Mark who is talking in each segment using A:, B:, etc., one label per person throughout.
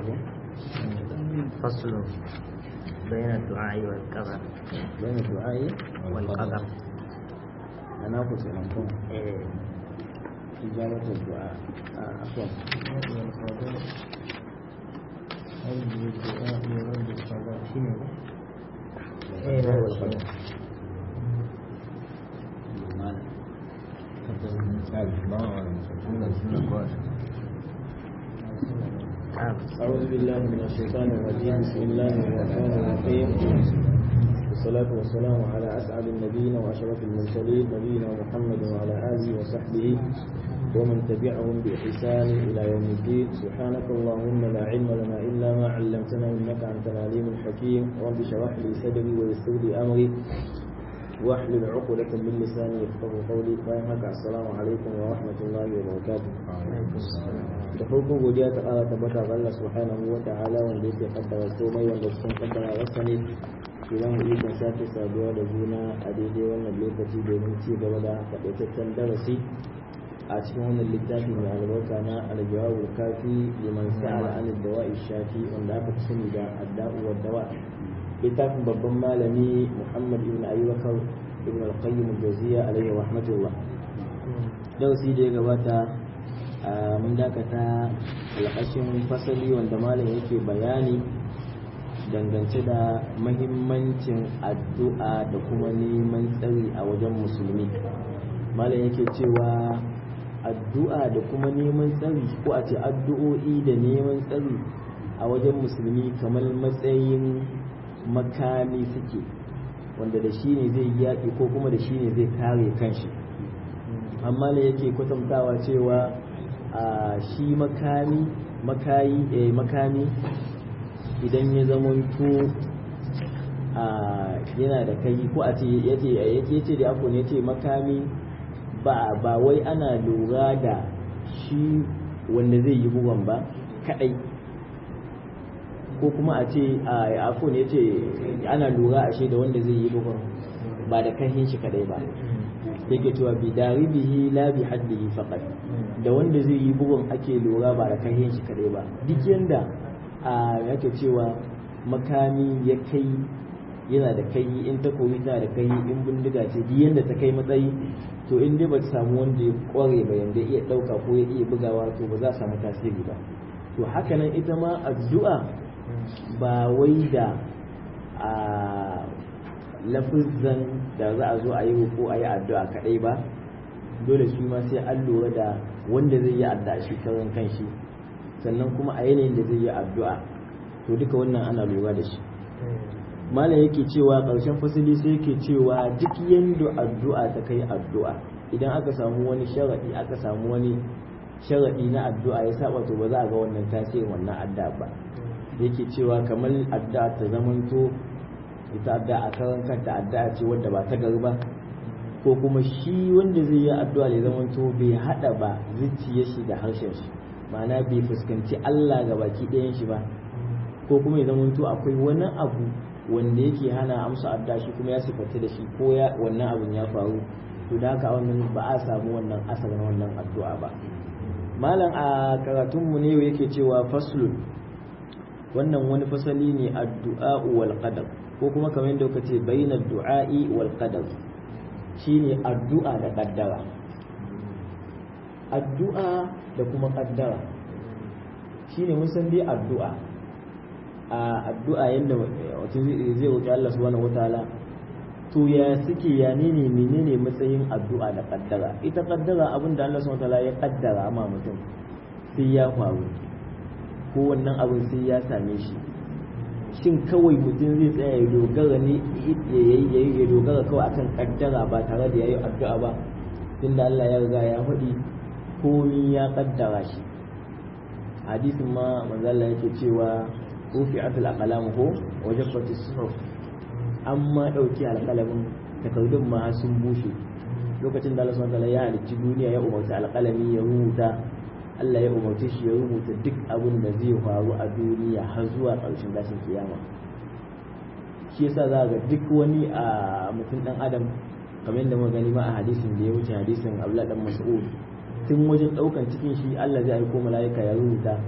A: فصل بين الدعاء والقدر
B: بين الدعاء
A: والقدر
B: أنا أقول لكم
A: إيه.
B: إجابة الدعاء آه، عفوا
A: إيه، نعم.
B: والقدر.
A: نعم.
B: أعوذ بالله من الشيطان الرجيم بسم الله الرحمن الرحيم والصلاة والسلام على أسعد النبيين وأشرف المرسلين نبينا محمد وعلى آله وصحبه ومن تبعهم بإحسان إلى يوم الدين سبحانك اللهم لا علم لنا إلا ما علمتنا إنك أنت العليم الحكيم رب اشرح لي صدري ويسر لي أمري واحلل عقدة من لساني يفقه قولي فإنك السلام عليكم ورحمة الله وبركاته da farko godiya ta ƙara tabbata ga Allah subhanahu wa ta'ala wanda yake kaddara komai wanda cikin kaddara rasa ne idan mu ikon sake saduwa da juna a daidai wannan lokaci domin ci gaba da takaitaccen darasi a cikin wannan littafi mai albarka na aljawabul kafi liman sa'ala an dawa'i shafi wanda aka fi sani da adda'u wa dawa littafin babban malami Muhammad ibn Ayyubakar ibn al-Qayyim al-Jawziyya alayhi rahmatullah darasi da ya gabata a mun dakata alƙashin fasali wanda malam yake bayani dangance da mahimmancin addu'a da kuma neman tsari a wajen musulmi malam yake cewa addu'a da kuma neman tsari ko a ce addu'o'i da neman tsari a wajen musulmi kamar matsayin makami suke wanda da shi ne zai yaƙi ko kuma da shi ne zai kare kanshi amma ne yake kwatantawa cewa a shi makami makayi eh, makami idan ya zamanto a yana da kai ko a ce yace yace da ako ne yace makami ba ba wai ana lura da shi wanda zai yi bugon ba kadai ko kuma a ce a ako ne yace ana lura ashe da wanda zai yi bugon ba da kahin shi kadai ba yake cewa bi daribihi la bi haddihi faqat da wanda zai yi bugun ake lura ba da kai shi kadai ba duk yanda a yake cewa makami ya kai yana da kai in takobi tana da kai in bindiga ce duk yanda ta kai matsayi to in dai ba ta samu wanda ya kware ba yanda iya dauka ko ya iya bugawa to ba za a samu tasiri ba to haka nan ita ma addu'a ba wai da a lafizan da za a zo a yi ko a yi addu'a kaɗai ba dole shi ma sai an lura da wanda zai yi addu'a shi karan kanshi sannan kuma a yanayin da zai yi addu'a to duka wannan ana lura da shi malam yake cewa ƙarshen fasili sai yake cewa duk yanda addu'a ta kai addu'a idan aka samu wani sharaɗi aka samu wani sharaɗi na addu'a ya saba to ba za a ga wannan tasirin wannan addu'a ba yake cewa kamar addu'a ta zamanto ita addu'a a karan kanta addu'a ce wadda ba ta gari ba ko kuma shi wanda zai yi addu'a ya zama to bai hada ba zuciyar shi da harshen shi ma'ana bai fuskanci Allah ga baki ɗayan shi ba ko kuma ya zama to akwai wani abu wanda yake hana amsa addu'a shi kuma ya sifata da shi ko ya wannan abun ya faru to da haka wannan ba a samu wannan asalin wannan addu'a ba malam a karatunmu ne yake cewa faslun wannan wani fasali ne addu'a wal qadar ko kuma kamar yadda kuka ce bainar du'a'i wal qadar shine addu'a da kaddara addu'a da kuma kaddara shine mun san dai addu'a a addu'a yadda wato zai roki Allah subhanahu wataala to ya suke ya ne menene matsayin addu'a da kaddara ita kaddara abinda Allah subhanahu wataala ya kaddara ma mutum sai ya faru ko wannan abin sai ya same shi shin kawai mutum zai tsaya ya dogara ne ya dogara kawai akan kaddara ba tare da yayi addu'a ba tunda Allah ya riga ya faɗi komi ya kaddara shi hadisin ma manzo Allah yake cewa rufi'atul aqlam ko wajaffat as-suhuf amma dauki alqalamin takardun ma sun bushe lokacin da Allah subhanahu wa ta'ala ya halicci duniya ya umarci alqalami ya rubuta Allah ya umarci shi ya rubuta duk abin da zai faru a duniya har zuwa ƙarshen gashin kiyama shi yasa za ga duk wani a mutum dan adam kamar yadda muka gani ma a hadisin da ya wuce hadisin Abdullah dan Mas'ud tun wajen daukan cikin shi Allah zai aiko mala'ika ya rubuta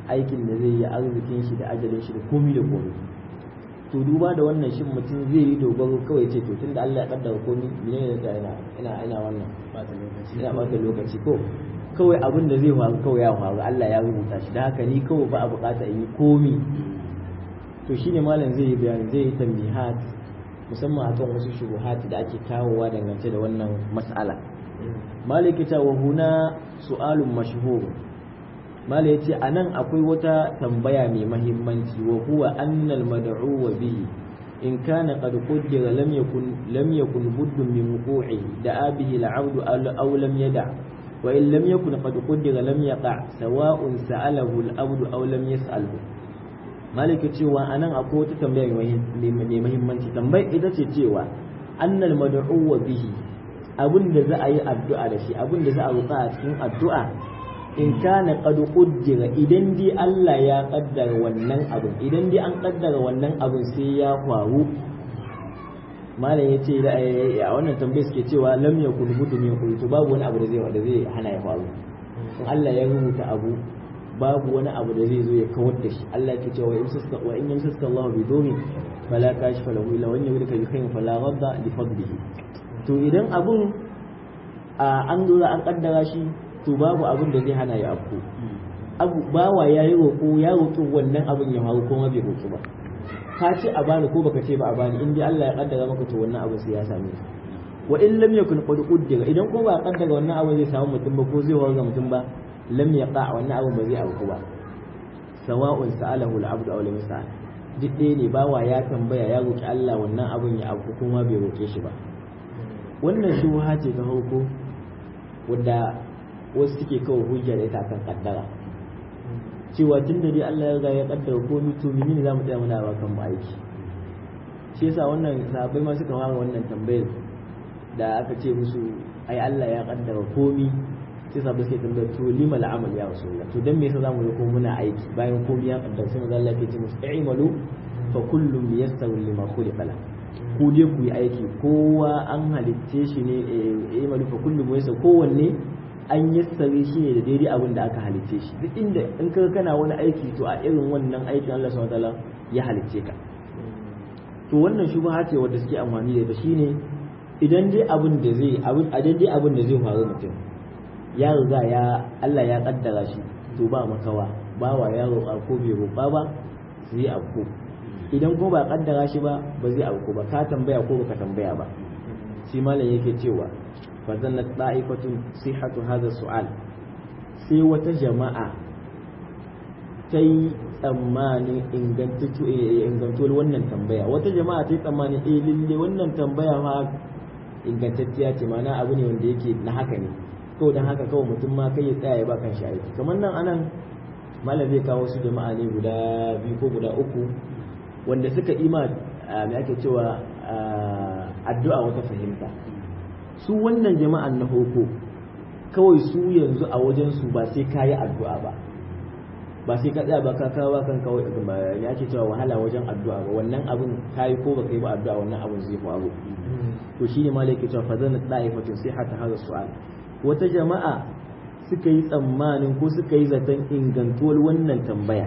B: aikin da zai yi arzikin shi da ajalin shi da komi da komi to duba da wannan shin mutum zai yi dogaro kawai ce to tunda Allah ya kaddara komi menene da ina ina ina wannan ina bata lokaci ko kawai abin da zai faru kawai ya faru Allah ya rubuta shi da haka ni kawai ba a bukata in yi komi to shine malam zai yi bayani zai yi tambihat musamman akan wasu shubuhat da ake kawowa dangance da wannan mas'ala maliki ta wa huna su'alun mashhur malai yace anan akwai wata tambaya mai mahimmanci wa huwa annal mad'u bihi in kana qad qaddara lam yakun lam yakun buddun min wuqu'ihi da abihi al'abdu aw lam yada wa in lam yakun qad qaddara lam yaqa sawa'un sa'alahu al'abdu aw lam yas'alhu maliki cewa anan akwai wata tambaya mai mahimmanci tambayar ita ce cewa annal mad'u bihi abin da za a yi addu'a da shi abin da za a roƙa a cikin addu'a in kana qad qaddara idan dai Allah ya kaddara wannan abin idan dai an kaddara wannan abin sai ya faru malam ya ce a wannan tambayar suke cewa lam yakun budu min qultu babu wani abu da zai da zai hana ya faru in Allah ya rubuta abu babu wani abu da zai zo ya kawar da shi Allah ke cewa in suska wa in yamsaka Allah bi domin fala kashifa lahu illa wani yurika bi khairin fala radda li fadlihi to idan abun an dora an kaddara shi to babu abun da zai hana ya afko abu bawa ya yi roƙo ya roƙi wannan abun ya faru kuma bai roƙi ba ka ce a bani ko baka ce ba a bani in dai Allah ya kaddara maka to wannan abun sai ya same ka wa in lam yakun qad qaddara idan ko ba kaddara wannan abun zai samu mutum ba ko zai warga mutum ba lam yaqa wannan abun ba zai auku ba sawa'un sa'alahu al-abdu aw lam yas'al duk ɗaya ne bawa ya tambaya ya roki Allah wannan abun ya auku kuma bai roke shi ba wannan shubha ce ta hauko wadda wasu suke kawo hujja da ita kan kaddara cewa tun da dai Allah ya riga ya kaddara komai to menene zamu tsaya muna ba kan mu aiki shi yasa wannan sahabbai ma suka fara wannan tambayar da aka ce musu ai Allah ya kaddara komai sai sahabbai suke tambayar to lima al'amal ya rasulullah to dan me yasa zamu zo ko muna aiki bayan komai ya kaddara sai manzo Allah ya ce musu i'malu fa kullum yastawi lima khuliqa lahu ku dai ku yi aiki kowa an halitce shi ne eh malu fa kullum yasa kowanne an yassare shi ne da daidai abin da aka halitce shi duk inda in ka kana wani aiki to a irin wannan aikin Allah subhanahu wataala ya halitce ka to wannan shubha ce wanda suke amfani da ita shine idan dai abin da zai abin a dai abin da zai faru mutum ya riga ya Allah ya kaddara shi to ba makawa bawa ya roƙa ko bai roƙa ba zai afko idan ko ba kaddara shi ba ba zai auku ba ka tambaya ko baka tambaya ba shi malam yake cewa fa zannat da'ifatun sihhatu hadha su'al sai wata jama'a ta yi tsammanin ingantuwar wannan tambaya wata jama'a ta yi tsammanin eh lalle wannan tambaya ma ingantacciya ce mana abu ne wanda yake na haka ne to dan haka kawai mutum ma kai ya tsaya ya ba kan shi aiki kamar nan anan malam zai kawo su jama'a ne guda biyu ko guda uku wanda suka ima mai ake cewa addu'a wata fahimta su wannan jama'an na hoko kawai su yanzu a wajensu ba sai ka yi addu'a ba ba sai ka tsaya ba ka kawo kan kawai ya ake cewa wahala wajen addu'a ba wannan abin ka yi ko ba ka yi ba addu'a wannan abin zai faru to shi ne malai ke cewa fa zana da'ifatun sai hata hada su'al wata jama'a suka yi tsammanin ko suka yi zaton ingantuwar wannan tambaya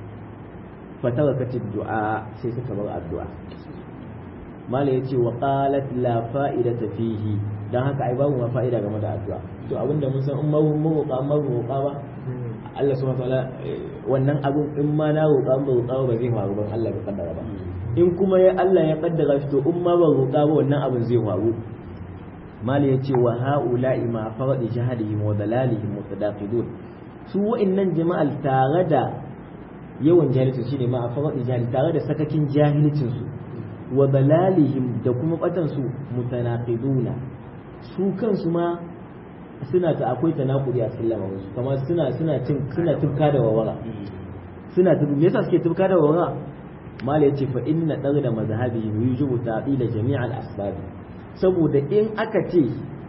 B: fatarakatin du'a sai suka bar addu'a mala ya ce wa qalat la fa'idata fihi dan haka ai babu ma fa'ida game da addu'a to abinda mun san in ma mun roƙa ma roƙa ba Allah subhanahu wataala wannan abun in ma na roƙa ba roƙa ba zai faru ban Allah bai kaddara ba in kuma ya Allah ya kaddara shi to in ma ba roƙa ba wannan abun zai faru mala ya ce wa ha'ula'i ma faradi jahadihim wa dalalihim mutadaqidun su wa'annan jama'al tare da yawan jahilcin shine ma a faɗi jahil tare da sakakin jahilcin su wa balalihim da kuma batan su mutanaqiduna su kansu ma suna ta akwai tanakuri a cikin lamarin su kamar suna suna cin suna tufka da wawara suna tufka me yasa suke tufka da wawara mala yace fa inna da mazhabihim yujibu ta'ila jami'al asbab saboda in aka ce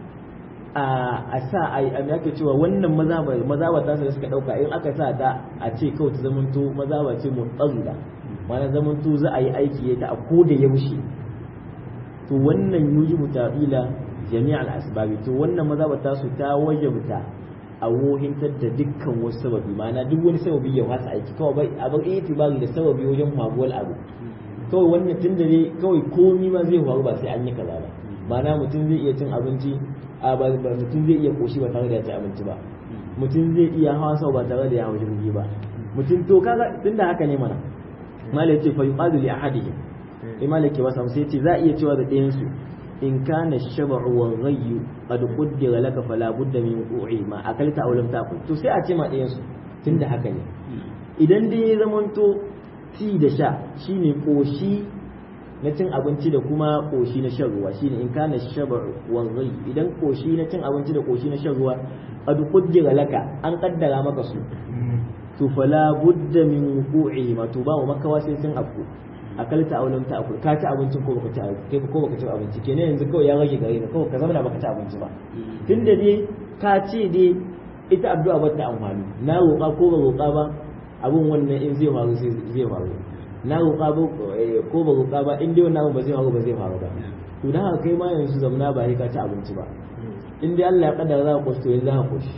B: a sa a yi ake cewa wannan mazaba ta da suka dauka in aka sa ta a ce kawai ta zamanto mazaba ce mu tsarida mana zamanto za a yi aiki ta a ko da yaushe to wannan yuji mutaqila jami'al asbabi to wannan mazaba ta su ta wajabta a wohintar da dukkan wasu sababi ma'ana duk wani sababi ya fasa aiki kawai bai a bar itibari da sababi wajen faruwar abu kawai wannan tun da ne kawai komi ma zai faru ba sai an yi kaza ba ma'ana mutum zai iya cin abinci a ba mutum zai iya koshi ba tare da ya ci abinci ba mutum zai iya hawa sau ba tare da ya hau jirgi ba mutum to kaga tunda haka ne mana malai ce fa yuqadu li ahadihim sai malai ke masa sai ce za a iya cewa da ɗayan su in kana shab'u wa ghayyu qad qaddara laka fala budda min wuqu'i ma akalta aw lam ta'kul to sai a ce ma ɗayan su tunda haka ne idan dai ya zamanto ci da sha shine koshi na cin abinci da kuma koshi na shan ruwa shine in kana shab'u wa ghayyu idan koshi na cin abinci da koshi na shan ruwa qad qaddara laka an kaddara maka su to fala budda min wuqu'i ma to ba wa makawa sai sun afku akalta aw lam ta'kul ka ci abincin ko baka ci abinci ko baka ci abinci kenan yanzu kawai ya rage gare ka kawai ka zama da baka ci abinci ba tunda dai ka ce dai ita addu'a ba ta amfani na roƙa ko ba roƙa ba abun wannan in zai faru sai zai faru na roƙa ba ko ba roƙa ba in dai wannan abun ba zai faru ba zai faru ba to dan haka kai ma yanzu zamna ba sai ka ci abinci ba in dai Allah ya kaddara za ka koshi to yanzu za ka koshi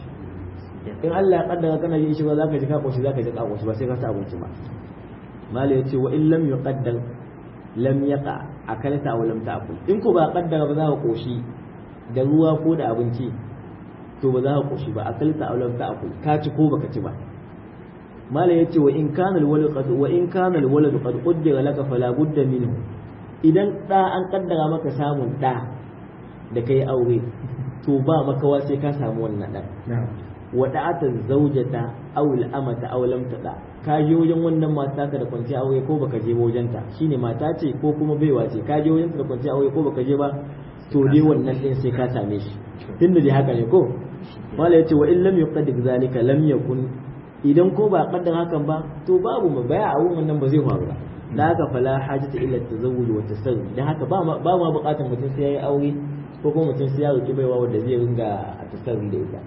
B: in Allah ya kaddara kana yin shi ba za ka ji ka koshi za ka ji ka koshi ba sai ka ci abinci ba mala ya ce wa in lam yuqaddar lam yaqa akalta aw lam ta'kul in ko ba kaddara ba za ka koshi da ruwa ko da abinci to ba za ka koshi ba akalta aw lam ta'kul ka ci ko baka ci ba mala ya ce wa in kana alwalad qad wa in kana alwalad qad qaddara laka fala budda minhu idan da an kaddara maka samun da da kai aure to ba makawa sai ka samu wannan dan wada'ata zaujata aw al-amata aw lam tada ka je wajen wannan mata ka da kwanciya aure ko baka je wajen ta shine mata ce ko kuma baiwa ce ka je wajen ta da kwanciya aure ko baka je ba to dai wannan din sai ka same shi tunda dai haka ne ko wala yace wa in lam yuqaddir zalika lam yakun idan ko ba kaddar hakan ba to babu mu baya a wannan ba zai faru ba da haka fala hajata illa tazawwuj wa tasarruf dan haka ba ma ba ma bukatar mutum sai yayi aure ko kuma mutum sai ya roki baiwa wanda zai ringa a tasarruf da ita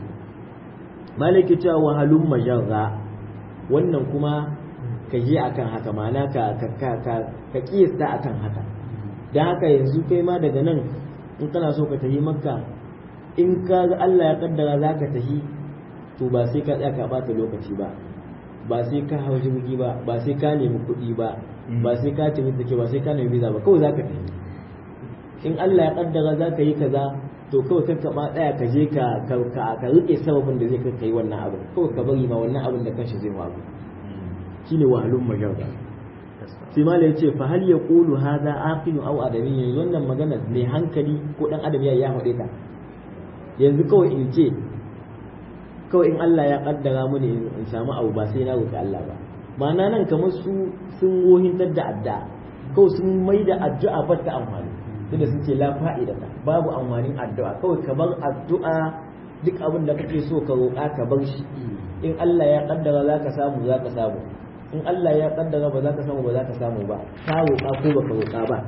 B: malaki cewa wahalun majarra wannan kuma ka je akan haka ma'ana ka ka ka ka, ka kiyasta akan haka dan haka yanzu kai ma daga nan in kana so ka tafi makka in ka ga Allah ya kaddara zaka tafi to ba sai ka tsaya ka bata lokaci ba ba sai ka hau jirgi ba ba sai ka nemi kuɗi ba ba sai ka tafi take ba sai ka nemi visa ba kawai zaka tafi in Allah ya kaddara zaka yi kaza to kawai kan ka ma tsaya ka je ka ka ka rike sababin da zai kai kai wannan abin kawai ka bari ma wannan abin da kanshi zai faru shine wahalun majarra sai ma ya ce fa hal yaqulu hadha aqilu aw adami yanzu wannan magana mai hankali ko dan adam ya ya faɗe ta yanzu kawai in ce kawai in Allah ya kaddara mini in samu abu ba sai na roki Allah ba ma'ana nan kamar su sun wohintar da addu'a kawai sun mai da addu'a ba ta amfani tunda sun ce la fa'ida babu amfanin addu'a kawai ka bar addu'a duk abin da kake so ka roƙa ka bar shi in Allah ya kaddara za ka samu za ka samu in Allah ya kaddara ba za ka samu ba za ka samu ba ka roƙa ko baka roƙa ba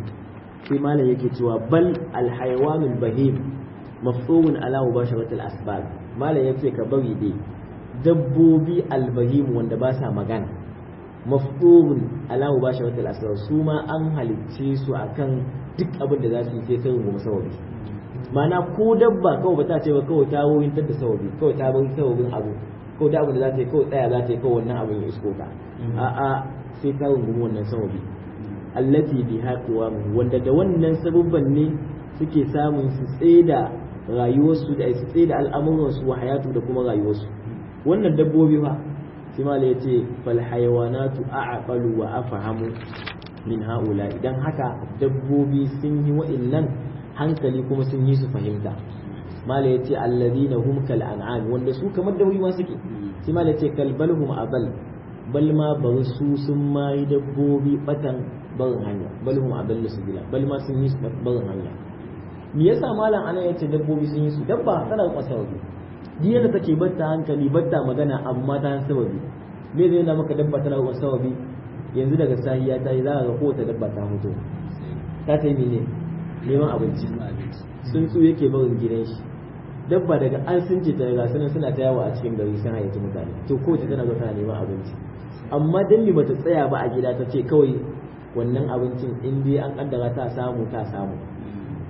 B: sai malam yake cewa bal alhayawanul bahim mafsumun ala mubasharatil asbab malam yace ka bari dai dabbobi albahim wanda ba sa magana mafsumun ala mubasharatil asbab su ma an halicce su akan duk abin da za su yi sai sai rungumi sababi mana ko dabba kawai ba ta ce ba kawai ta wohintar da sababi kawai ta bari sababin abu kawai da abin da za ta yi kawai tsaya za ta yi kawai wannan abin ya isko ta a'a sai ta rungumi wannan sababi allati biha qiwamu wanda da wannan sababban ne suke samun su tseda rayuwarsu da su tseda al'amuransu wa hayatu da kuma rayuwarsu wannan dabbobi fa sai ma ya ce fal hayawanatu a'qalu wa afhamu min haula idan haka dabbobi sun yi wa'annan hankali kuma sun yi su fahimta mala yace alladhina hum kal an'am wanda su kamar dabbobi ma suke sai mala yace kal balhum abal bal ma bar su sun ma yi dabbobi batan barin hanya balhum abal sabila bal ma sun yi su barin hanya me yasa malam ana yace dabbobi sun yi su dabba tana da sababi diya da take batta hankali batta magana amma ta sababi me zai na maka dabba tana da sababi yanzu daga sahiya ta yi za ga kowace dabba ta mutu ta ta yi mene neman abinci sun tsu yake barin gidan shi dabba daga an sun ce ta ga sanan suna ta yawo a cikin gari sun hayyaci mutane to kowace tana zo tana neman abinci amma dan me bata tsaya ba a gida ta ce kawai wannan abincin in dai an kaddara ta samu ta samu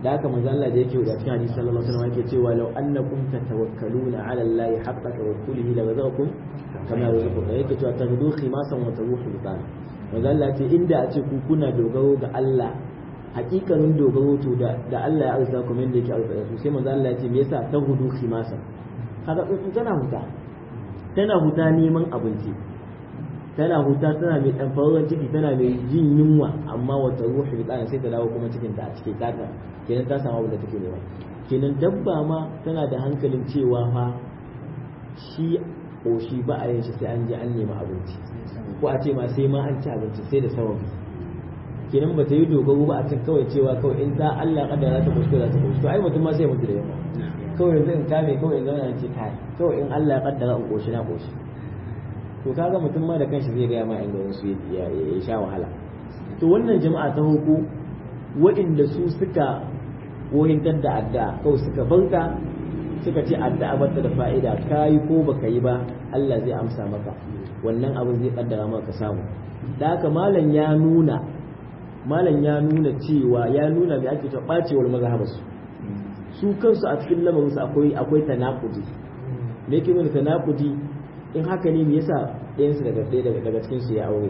B: da haka manzo Allah da yake da cikin hadisi sallallahu alaihi wasallam yake cewa law annakum tatawakkaluna ala Allah haqqa tawakkulihi la razaqakum kama razaqakum yake cewa taghdu khimasan wa taruhu bitan manzo Allah ce inda a ce ku kuna dogaro ga Allah hakikanin dogaro to da da Allah ya arzuta kuma yanda yake arzuta su sai manzo Allah ya ce me yasa taghdu khimasan kaga tsuntsu tana huta tana huta neman abinci tana huta tana mai dan faruwar ciki tana mai jin yunwa amma wata ruhu bi sai ta dawo kuma cikin ta a cike taka kenan ta samu abin da take nema kenan dabba ma tana da hankalin cewa fa shi koshi ba a yin shi sai an je an nemi abinci ko a ce ma sai ma an ci abinci sai da sababi kenan ba ta yi dogaro ba a can kawai cewa kawai in ta Allah kada za ta koshi za ta koshi to ai mutum ma sai mutu da yawa kawai yanzu in kame kawai in zauna in ce kai kawai in Allah ya kaddara in koshi na koshi to kaga mutum ma da kanshi zai gaya ma inda wasu ya sha wahala to wannan jama'a ta hoko waɗanda su suka wohintar da addu'a kawai suka banka suka ce addu'a bata da fa'ida kayi ko baka yi ba Allah zai amsa maka wannan abin zai kaddara maka samu da haka malam ya nuna malam ya nuna cewa ya nuna mai ake cewa bacewar mazhabarsu su kansu a cikin lamarinsu akwai akwai tanakudi me yake nuna tanakudi in haka ne me yasa ɗayansu daga ɗaya daga daga cikin su ya aure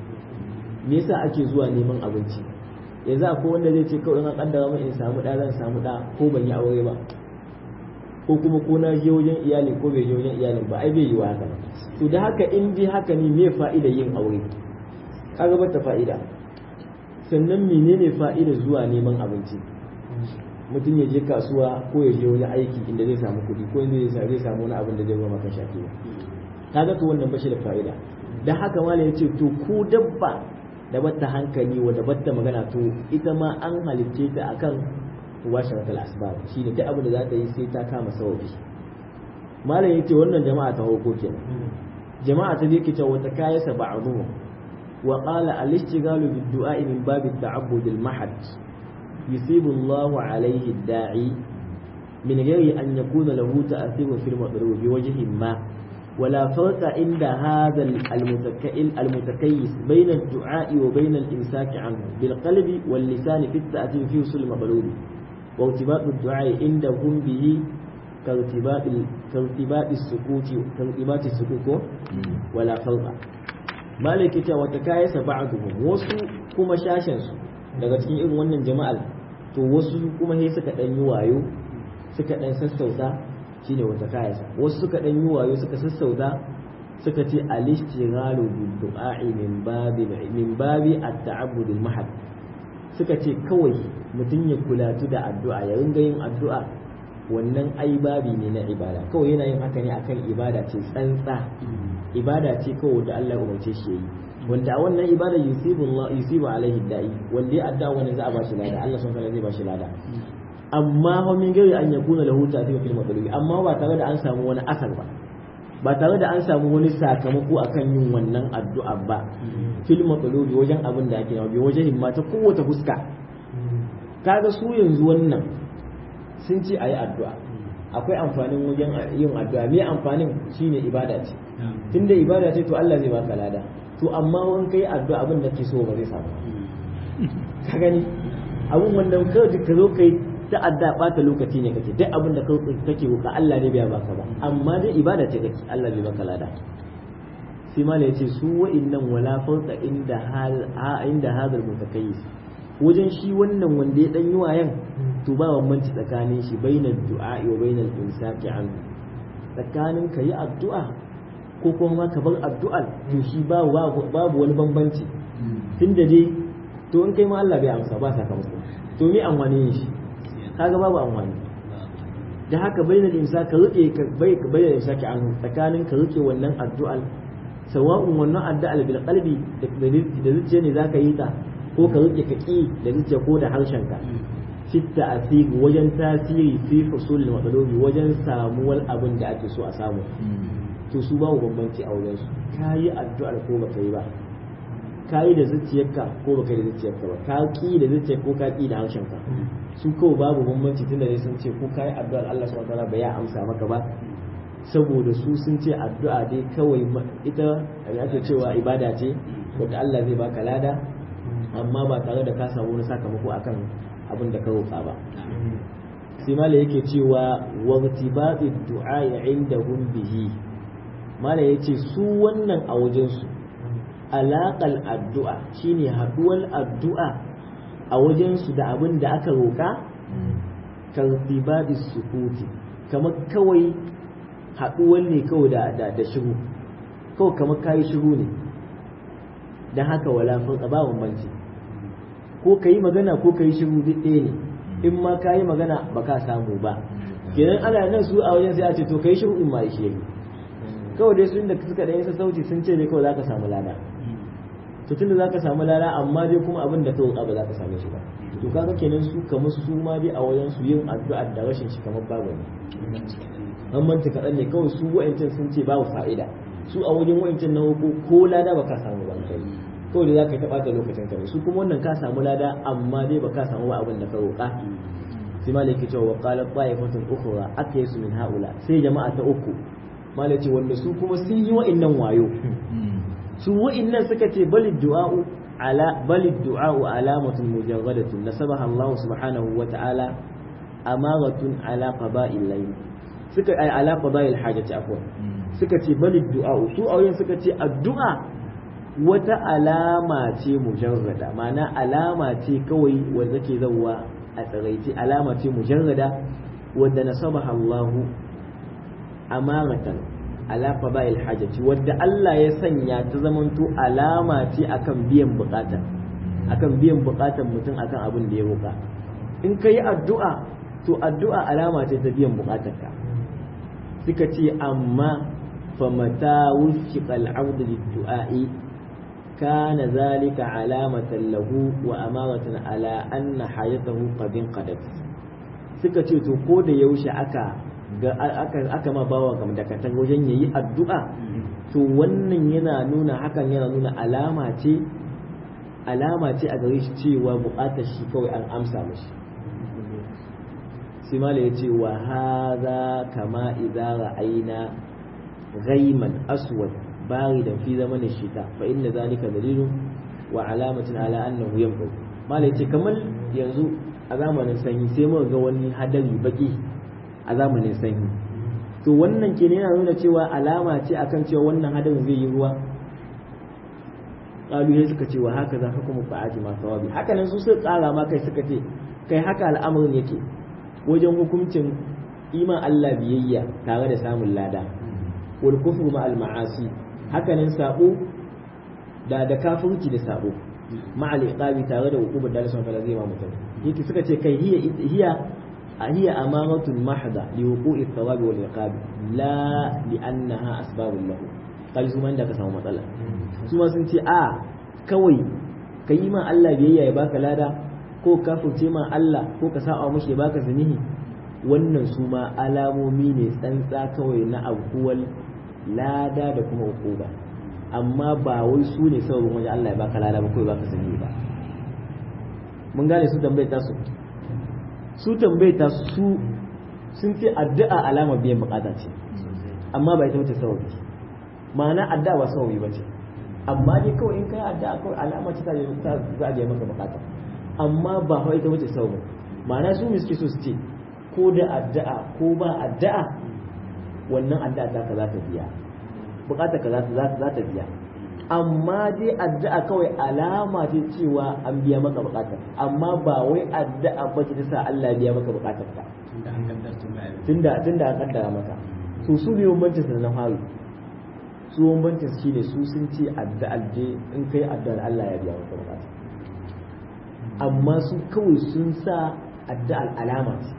B: me yasa ake zuwa neman abinci yanzu akwai wanda zai ce kawai in an kaddara min in samu ɗa zan samu ɗa ko ban yi aure ba ko kuma ko na je wajen iyali ko bai je wajen iyalin ba ai bai yi wa haka to da haka in dai haka ne me fa'ida yin aure kaga bata fa'ida sannan menene fa'ida zuwa neman abinci mutum ya je kasuwa ko ya je wani aiki inda zai samu kuɗi ko inda zai samu wani abin da zai zama kan shafi kaga to wannan bashi da fa'ida dan haka malam yace to ko dabba da batta hankali wa da batta magana to ita ma an halicce ta akan mubasharatul asbab shine duk abin da za ta yi sai ta kama sawabi malam yace wannan jama'a ta hoko kenan jama'a ta yake cewa ta kayasa ba'dhu wa qala al-ishtighalu bid-du'a min bab at-ta'abbud al-mahad yusibu Allahu alayhi ad-da'i min ghairi an yakuna lahu ta'thirun fil madrub bi wajhin ma ولا فرق عند هذا المتكيس بين الدعاء وبين الإمساك عنه بالقلب واللسان في التأثير في وصول المطلوب وارتباط الدعاء عندهم به كارتباط كارتباط السكوت كارتباط السكوت ولا فرق مالك وتكايس بعضهم وسو كما شاشن daga cikin irin wannan jama'al to wasu kuma sai suka dan yi wayo suka dan sassauta shine wata kayasa wasu suka dan yi wayo suka sassauta suka ce al-ishtighalu bil du'a'i min babi min babi at-ta'abbud al-mahad suka ce kawai mutum ya kulatu da addu'a ya ringa yin addu'a wannan ai babi ne na ibada kawai yana yin haka ne akan ibada ce tsantsa ibada ce kawai da Allah ya umarce shi yayi wanda a wannan ibada yusibu Allah yusibu alaihi da'i wanda ya addu'a wannan za a ba shi lada Allah subhanahu wa ta'ala zai ba shi lada amma fa min gari an yakuna lahu ta'thir fil matlubi amma ba tare da an samu wani asar ba ba tare da an samu wani sakamako akan yin wannan addu'a ba fil matlubi wajen abin da ake nawa wajen himma ta kowace fuska kaga su yanzu wannan sun ce ayi addu'a akwai amfanin wajen yin addu'a me amfanin shine ibada ce tunda ibada ce to Allah zai baka lada to amma wani kai addu'a abin da ke so ba zai samu ka gani abun wanda kawai ka zo kai ta'adda bata lokaci ne kake duk abin da kake roƙa Allah ne bai baka ba amma dai ibada ce kake Allah bai baka lada sai mala yace su wa'innan wala farqa inda hal inda hadal mutakayyis wajen shi wannan wanda ya dan yi wayan to ba bambanci tsakanin shi bainal du'a wa bainal insaki an tsakanin ka yi addu'a ko kuma ka bar addu'ar to shi babu babu wani bambanci tunda dai to in kai ma Allah bai amsa ba sakamako to me amfani shi kaga babu amfani da haka bayyana imsa ka rike ka bai ka bayyana imsa ki an tsakanin ka rike wannan addu'a sawa'un wannan addu'a bil qalbi da zuciya ne zaka yi ta ko ka rike ka ki da zuciya ko da harshen ka fitta asiri wajen tasiri fi husul matsaloli wajen samuwar abin da ake so a samu to su babu bambanci a wajen su kayi addu'ar ko baka yi ba kayi da zuciyarka ko baka yi da zuciyarka ba ka ki da zuciyarka ko ka ki da harshen ka su kawai babu bambanci tunda dai sun ce ko kayi addu'ar Allah subhanahu wataala bai ya amsa maka ba saboda su sun ce addu'a dai kawai ita ake cewa ibada ce wanda Allah zai baka lada amma ba tare da ka samu wani sakamako akan abin da ka roƙa ba sai mala yake cewa wartibati du'a indahum bihi mala yace su wannan a wajen su alaƙal addu'a shine haduwar addu'a a wajen su da abin da aka roƙa kartibati sukuti kamar kawai haduwar ne kawai da da, da shiru kawai kamar kayi shiru ne dan haka wala fa ba bambanci ko kayi magana ko kayi shiru duk ɗaya ne in ma ka yi magana ba ka samu ba kenan ana nan su a wajen sai a ce to kai shiru in ma ishe ni kawai dai sun da suka da yasa sauti sun ce ne kawai za ka samu lada to tunda za ka samu lada amma dai kuma abin da ka roƙa ba za ka same shi ba to kaga kenan su kamar su ma dai a wajen su yin addu'a da rashin shi kamar babu ne an manta kaɗan ne kawai su wa'ancan sun ce babu fa'ida su a wajen wa'ancan na ko lada ba ka samu ba kai kawai da za ka taɓa da lokacin ka ne su kuma wannan ka samu lada amma dai ba ka samu ba abin da ka roƙa sai malai ke cewa qala ta'ifatun ukhra akaysu min haula sai jama'a ta uku malai ce wanda su kuma sun yi wa'annan wayo su wa'annan suka ce balid du'a'u ala balid du'a'u alamatun mujarradatun nasabaha Allah subhanahu wa ta'ala amaratun ala qada'il layl suka ay ala qada'il hajati afwan suka ce balid du'a'u su auyen suka ce addu'a wata alama ce mujarrada ma'ana alama ce kawai wanda ke zauwa a tsiraici alama ce mujarrada wadda nasabaha Allahu amaratan ala fada'il hajati wadda Allah ya sanya ta zamanto alama ce akan biyan bukata akan biyan bukatan mutum akan abin da ya roka in ka yi addu'a to addu'a alama ce ta biyan bukatarka suka ce amma famata wufiqa al-abdu lid-du'a'i كان ذلك علامة له وأمارة على أن حياته قد انقضت suka ce to ko da yaushe aka ga aka aka ma bawa kam da katan wajen yayi addu'a to wannan yana nuna hakan yana nuna alama ce alama ce a gare shi cewa buƙatar shi kawai an amsa mashi sai mala ya ce wa hadha kama idza ra'ayna ghayman aswad باردا في زمن الشتاء فإن ذلك دليل وعلامة على أنه ينفع ما ليتي كمل ينزو أزامن sanyi sai muka ga wani hadari baki a zamanin sanyi to wannan ke yana nuna cewa alama ce akan cewa wannan hadarin zai yi ruwa qalu sai suka ce wa haka za ka kuma fa'aji ma sawabi haka nan su suka kara ma kai suka ce kai haka al'amarin yake wajen hukuncin iman Allah biyayya tare da samun lada wal kufru ma al ma'asi hakanan sabo da da kafirci da sabo ma'al iqabi tare da hukumar da Allah subhanahu zai ma mutum yake suka ce kai hiya hiya hiya amamatun mahda li wuqu'i thawabi wal iqabi la li annaha asbabun lahu kai su man da ka samu matsala su ma sun ce a kawai ka yi ma Allah biyayya ya baka lada ko kafirce ma Allah ko ka sa'a mashi ya baka zanihi wannan su ma alamomi ne tsantsa kawai na abuwal lada da kuma ukuba amma ba wai su ne sababin wajen Allah ya baka lada ba ko ya baka sani ba mun gane su tambayar ta su su tambayar ta su sun ce addu'a alama biyan bukata ce amma ba ita wace sababi ma'ana addu'a ba sababi ba ce amma dai kawai in kai addu'a kawai alama ce ta za a biya maka bukata amma ba fa ita wace sababi ma'ana su suke so su ce ko da addu'a ko ba addu'a wannan addu'a ta ka za ta biya bukata ka za ta biya amma dai addu'a kawai alama ce cewa an biya maka bukatar amma ba wai addu'a ba ce ta sa Allah biya maka bukatar ka tunda tunda an kaddara maka to su ne bambancin su na fari su bambancin su shine su sun ce addu'a je in kai addu'ar Allah ya biya maka bukata amma su kawai sun sa addu'ar alama ce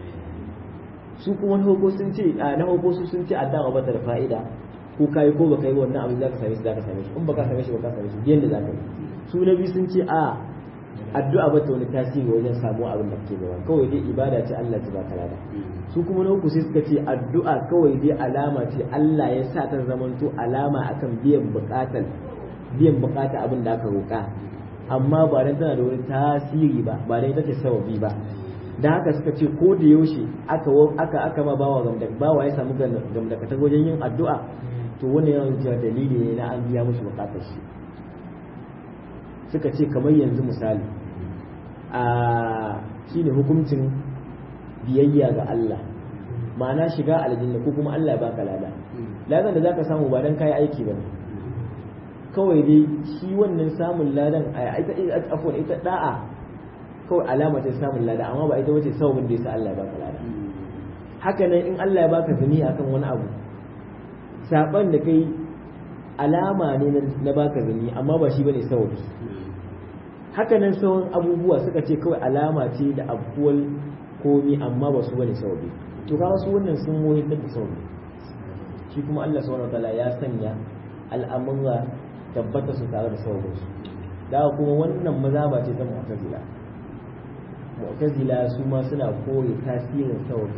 B: su kuma na hoko sun ce na hoko su sun ce addu'a ba ta da fa'ida ko kai ko baka yi wannan abin zaka same shi zaka same shi in baka same shi baka same shi yanda zaka yi su na biyu sun ce a addu'a ba ta wani tasiri wajen samu abin da kake gaba kawai dai ibada ce Allah ta baka lada su kuma na uku sai suka ce addu'a kawai dai alama ce Allah ya sa ta zamanto alama akan biyan bukatar biyan bukata abin da aka roka amma ba dan tana da wani tasiri ba ba dan ita ce sababi ba da haka suka ce ko da yaushe aka aka aka ma bawa gamda bawa ya samu gamdakatar wajen yin addu'a to wannan yana cewa dalili ne na an biya mushi bukatar shi suka ce kamar yanzu misali a shine hukuncin biyayya ga Allah ma'ana shiga aljanna ko kuma Allah ya baka lada ladan da zaka samu ba dan kai aiki ba kawai dai shi wannan samun ladan a ita afwan ita da'a kawai alama ta samun lada amma ba ita wace sababin da yasa Allah ya baka lada haka nan in Allah ya baka zuni akan wani abu saban da kai alama ne na baka zuni amma ba shi bane sababi haka nan sauran abubuwa suka ce kawai alama ce da abuwal komi amma ba su bane sababi to kaga su wannan sun muhimmar da sababi shi kuma Allah subhanahu wataala ya sanya al'amura tabbata su tare da sababin su da kuma wannan mazaba ce ta mu'tazila mu'tazila su ma suna kore tasirin sababi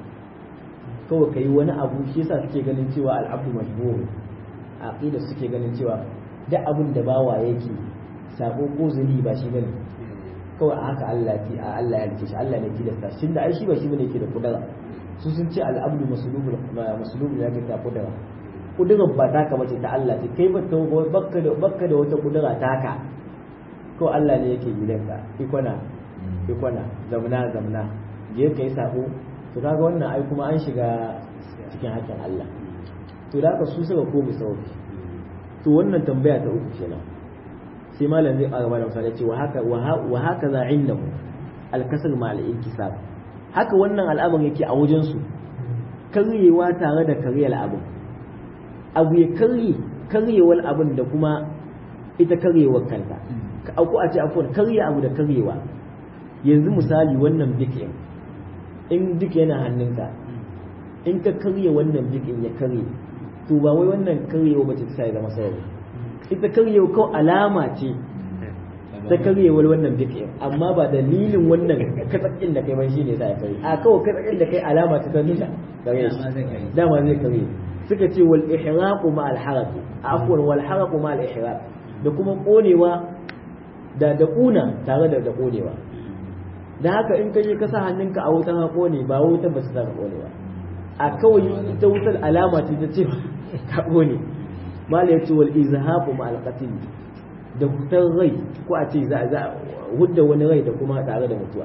B: kawai kai wani abu shi yasa suke ganin cewa al'abdu majbur aqida suke ganin cewa duk abin da bawa yake sako ko zuri ba shi bane kawai a haka Allah ti a Allah ya rike shi Allah ne tilasta shi da ai shi ba shi bane yake da kudura su sun ce al'abdu maslubul maslubul ya ta kudura kudura ba ta ka bace ta Allah ce kai ba bakka da bakka da wata kudura taka ko Allah ne yake gidanka ikona ikona zamna zamna je kai sako to kaga wannan ai kuma an shiga cikin hakkin Allah to da haka su suka komi sauki to wannan tambaya ta uku kenan sai malam zai ƙara bada misali ce wa haka wa haka za indahu alkasar ma al-inkisab haka wannan al'amarin yake a wajen su karyewa tare da karyar abin abu ya karye karyewar abin da kuma ita karyewar kanta ka auku a ce afwan karye abu da karyewa yanzu misali wannan bikin in duk yana hannunka in ka karye wannan bikin ya karye to ba wai wannan karyewa ba ce ta ya zama sababi ita karyewa kawai alama ce ta karyewar wannan bikin amma ba dalilin wannan katsakin da kai ban shine sa ya karye a kawai katsakin da kai alama ta ta nuna kare shi dama zai karye suka ce wal ihraqu ma al haraq afwan wal haraqu ma al ihraq da kuma konewa da da kuna tare da da konewa da haka in kaje ka sa hannunka a wutan ha kone ba wutan ba su ta kone ba a kawai ita wutar alama ce ta ce ka kone mala yace wal izhabu ma al qatl da hutar rai ko a ce za za hudda wani rai da kuma tare da mutuwa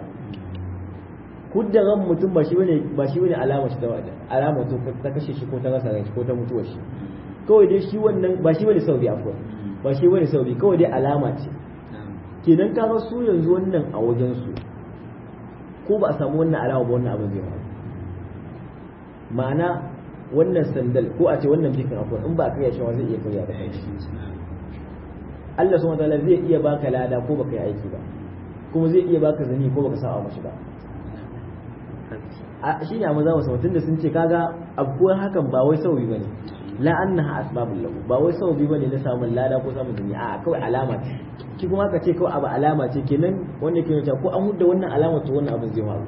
B: hudda ran mutum ba shi bane ba shi bane alama shi ta alama to ta kashe shi ko ta rasa rai ko ta mutuwa shi kawai dai shi wannan ba shi bane sauri afwa ba shi bane sauri kawai dai alama ce kenan ka ga su yanzu wannan a wajen su ko ba a samu wannan alama ba wannan abin zai faru ma'ana wannan sandal ko a ce wannan bikin akwai in ba a karya shi zai iya karya da kai Allah subhanahu wataala zai iya baka lada ko baka yi aiki ba kuma zai iya baka zani ko baka sa'a mashi ba a shi ne a maza wasu mutum da sun ce kaga abubuwan hakan ba wai sauyi bane la annaha asbabul lahu ba wai sauyi bane na samun lada ko samun zani a kawai alama ce ki kuma ka ce kawai abu alama ce kenan wanda ke nuna ko an hudda wannan alama to wannan abin zai faru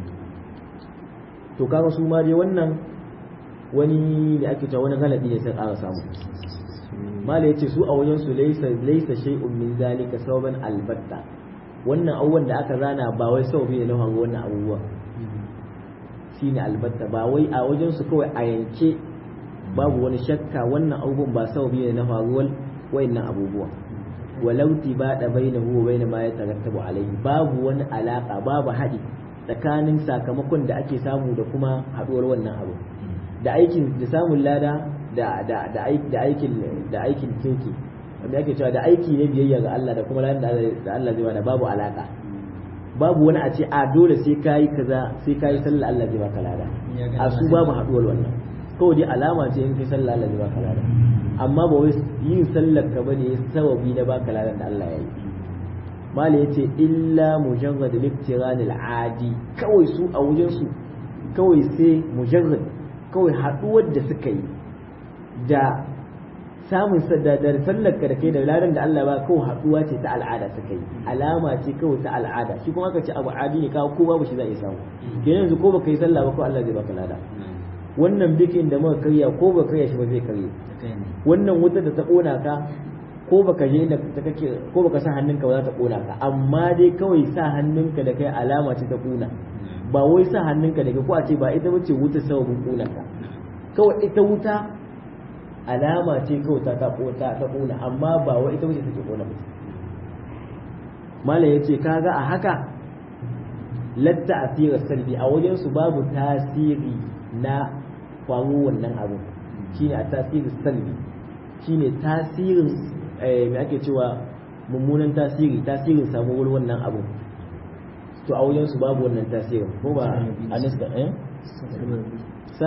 B: to kaga su ma dai wannan wani da ake cewa wani galabi ne sai ƙara samu mala yace su a wajen su laysa laysa shay'un min zalika sababan albatta wannan abubuwan da aka zana ba wai sababi ne na faru wannan abubuwan shine albatta ba wai a wajen su kawai a yanke babu wani shakka wannan abubuwan ba sababi ne na faruwar wayannan abubuwan walau tibada bainahu wa bain ma yatarattabu alayhi babu wani alaka babu haɗi tsakanin sakamakon da ake samu da kuma haɗuwar wannan abu da aikin da samun lada da da da aikin da aikin kirki wanda ake cewa da aiki ne biyayya ga Allah da kuma ladan da Allah zai bada babu alaka babu wani a ce a dole sai kayi kaza sai kayi sallah Allah zai baka lada a su babu haɗuwar wannan kawai dai alama ce in kai sallah Allah zai baka lada amma ba wai yin sallar ka bane sababi na baka ladan da Allah ya yi mala ya ce illa mujarrad al adi kawai su a wajen su kawai sai mujarrad kawai haduwar da suka yi da samun da sallar ka da kai da ladan da Allah ba kawai haduwa ce ta al'ada suka yi alama ce kawai ta al'ada shi kuma aka ce abu adi ne kawo ko babu shi za a samu kenan yanzu ko baka yi sallah ba ko Allah zai baka lada wannan bikin da muka karya ko baka karya shi ba zai karye wannan wuta da ta kona ka ko baka je da ta kake ko baka sa hannunka ba za ta kona ka amma dai kawai sa hannunka da kai alama ce ta kuna ba wai sa hannunka da kai ko a ce ba ita bace wuta sababin kunan ka kawai ita wuta alama ce kawai ta ta ta ta kuna amma ba wai ita bace take kona mutum mala yace kaga a haka latta asira salbi a wajen su babu tasiri na faru wannan abu shine a tasiri salbi shine tasirin me ake cewa mummunan tasiri tasirin samuwar wannan abu to a wajen su babu wannan tasirin ko ba a nista eh sa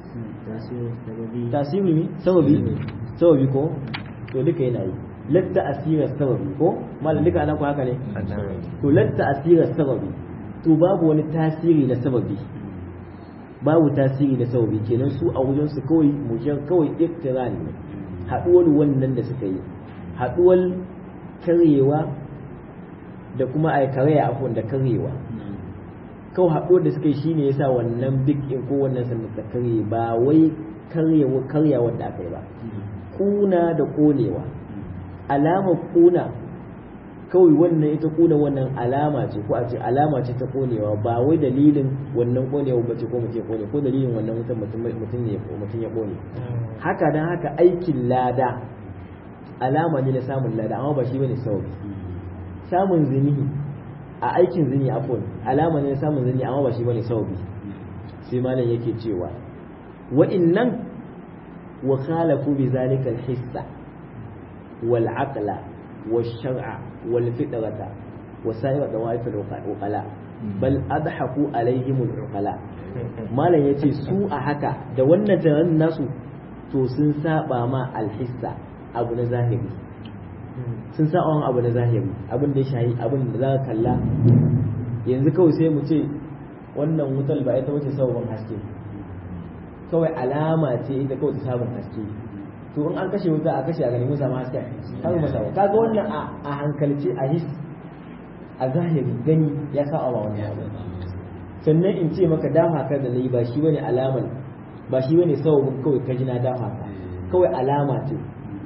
B: tasiri ne sababi sababi ko to duka yana yi latta asirar sababi ko malam duka ana ku haka ne to latta asirar sababi to babu wani tasiri na sababi babu tasiri na sababi kenan su a wajen su kawai mujan kawai iktiran ne haduwar wannan da suka yi haduwar karyewa da kuma a karya afon da karyewa kawai haɗuwar da suka yi shine yasa wannan big in ko wannan sannan ta karye ba wai karyewa karya wanda aka yi ba kuna da konewa alama kuna kawai wannan ita kuna wannan alama ce ko a ce alama ce ta konewa ba wai dalilin wannan konewa ba ce ko mutum kone ko dalilin wannan mutum mutum ne mutum ya kone haka dan haka aikin lada alama ne na samun lada amma ba shi bane sababi samun zinihi a aikin zini afon alama ne na samun zini amma ba shi bane sababi sai malam yake cewa wa'innan wa khalafu bi zalika al-hissa wal aqla wal shar'a wal fitrata wa sa'ira dawaif al-uqala bal adhaku alaihim al-uqala malam yace su a haka da wannan tunanin nasu to sun saba ma al-hissa abu na zahiri sun sa wani abu na zahiri abin da ya shahi abin da za ka kalla yanzu kawai sai mu ce wannan wutar ba ita wuce sabon haske kawai alama ce ita kawai ta sabon haske to in an kashe wuta a kashe a gani mun samu haske har mu samu kaga wannan a hankalce a his a zahiri gani ya sa a wani abu sannan in ce maka dafa ka da nayi ba shi bane alaman ba shi bane sabon kawai ka ji na dafa ka kawai alama ce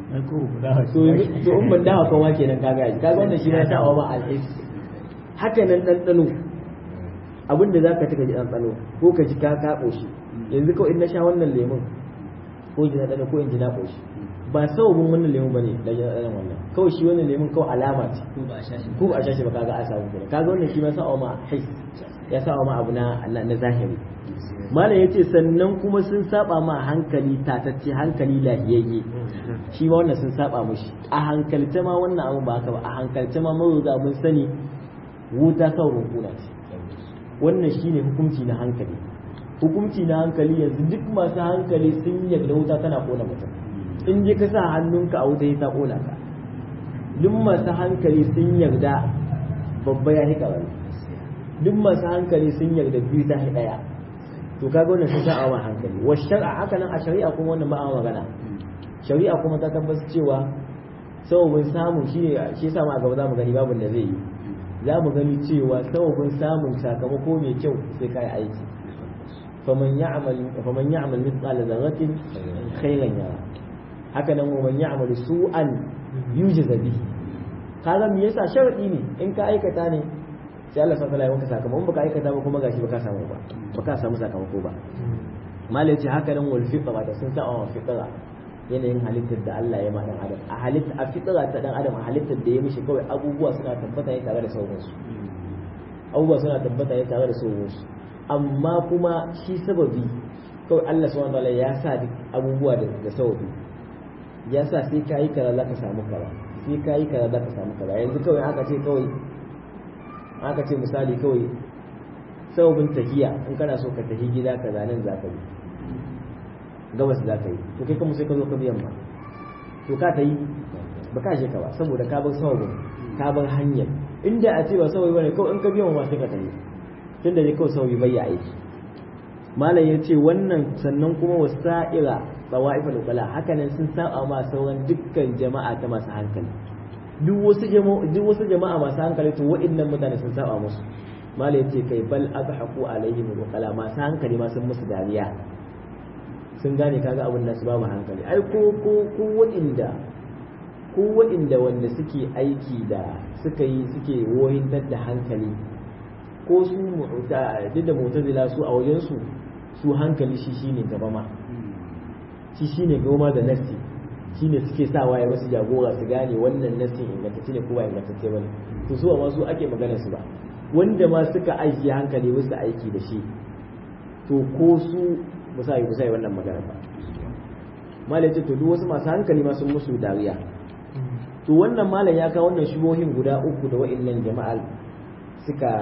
B: to in ban dawa kowa kenan kaga yaji kaga wannan shi ne sa wa ma alhis haka nan ɗanɗano abinda za ka taka ji ɗanɗano ko ka ji ka ka ƙoshi yanzu kawai in na sha wannan lemun ko ji ɗanɗano ko in ji na ƙoshi ba sababin wannan lemun bane da ji ɗanɗanon wannan kawai shi wannan lemun kawai alama ce ko ba a sha shi ba kaga a samu kenan kaga wannan shi ma sa wa ma his ya sa wa ma abu na na zahiri malam ya ce sannan kuma sun saba ma hankali tatacce hankali lahiyayye shi ma wannan sun saba mushi a hankalce ma wannan abu ba haka ba a hankalce ma mun riga mun sani wuta saurin kuna ce wannan shine hukunci na hankali hukunci na hankali yanzu duk masu hankali sun yarda wuta tana kona mutum in je ka sa hannunka a wuta ta kona ka duk masu hankali sun yarda babba ya hika wani duk masu hankali sun yarda biyu ta ɗaya to kaga wannan sun sa'a wa hankali wa shar'a haka nan a shari'a kuma wannan ba a magana shari'a kuma ta tabbata cewa sababin samun shi ne shi yasa ma a gaba za mu gani babu da zai yi za mu gani cewa sababin samun sakamako mai kyau sai kai aiki faman ya'mal faman ya'mal mithqala dharratin khairan yara haka nan man ya'mal su'an yujza bihi kaga me yasa sharadi ne in ka aikata ne sai Allah sallallahu alaihi wasallam sakamako in baka aikata ba kuma gashi baka samu ba baka samu sakamako ba malai ce haka nan wal fitra da sun sa wa fitra yanayin halittar da Allah ya ma dan adam a halitta a fitra ta dan adam a halittar da ya mishi kawai abubuwa suna tabbata ne tare da sauransu abubuwa suna tabbata ne tare da sauransu amma kuma shi sababi kawai Allah subhanahu wataala ya sa duk abubuwa da sababi ya sa sai kayi kaza za ka samu kaza sai kayi kaza za ka samu kaza yanzu kawai aka ce kawai aka ce misali kawai sababin tahiya in kana so ka tafi gida ka zanen za ka yi gabas za ka yi to kai kuma sai ka zo ka biyan ma to ka ta yi ba ka je ka ba saboda ka bar sababin ka bar hanyar inda a ce ba sababi bane kawai in ka biyan ma sai ka tafi tun da ne kawai sababi bai ya aiki malam ya ce wannan sannan kuma wasa'ira tsawa'ifal ukala hakanan sun saba ma sauran dukkan jama'a ta masu hankali duk wasu jama'a duk wasu jama'a masu hankali to waɗannan mutane sun saba musu mala yace kai bal adhaku alaihim alqala masu hankali ma sun musu dariya sun gane kaga abin da su babu hankali ai ko ko ko waɗanda ko waɗanda wanda suke aiki da suka yi suke wohintar da hankali ko su mu'ta duk da mu'tazila su a wajen su su hankali shi shine gaba ma shi shine goma da nasi shine suke sa waye wasu jagora su gane wannan nasin ingantacce ne ko ba ingantacce bane to su amma su ake magana su ba wanda ma suka ajiye hankali wasu aiki da shi to ko su ba sa yi ba sa yi wannan magana ba malai ce to duk wasu masu hankali ma sun musu dariya to wannan malam ya kawo wannan shubohin guda uku da wa'annan jama'al suka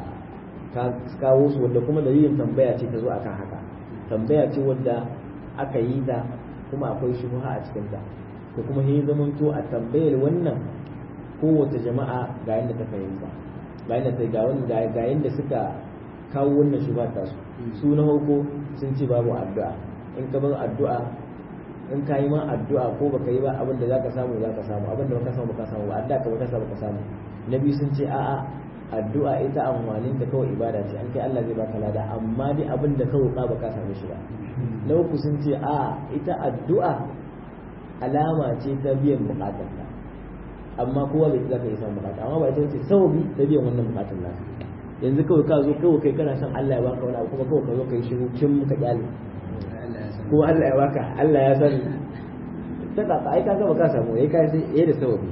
B: kawo su wanda kuma dalilin tambaya ce ta zo akan haka tambaya ce wadda aka yi ta kuma akwai shubha a cikin ta to kuma sai zamanto a tambayar wannan kowace jama'a ga yadda ta fahimta ga yadda ta ga wani ga yadda suka kawo wannan shubha ta su su na farko sun ce babu addu'a in ka bar addu'a in ka yi ma addu'a ko baka yi ba abin da zaka samu zaka samu abin da baka samu baka samu ba addu'a ka baka samu baka samu na biyu sun ce a'a addu'a ita amfanin da kawai ibada ce an kai Allah zai baka lada amma dai abin da ka roƙa baka same shi ba na uku sun ce a ita addu'a alama ce ta biyan bukatar ka amma kowa bai zaka yi samun bukata amma ba ita ce sababi ta biyan wannan bukatar naka yanzu kawai ka zo kawai kai kana son Allah ya baka wani abu kuma kawai ka zo kai shiru kin ka kyale ko Allah ya baka Allah ya sani ta ka ai ka ga baka samu yayi kai sai yayi da sababi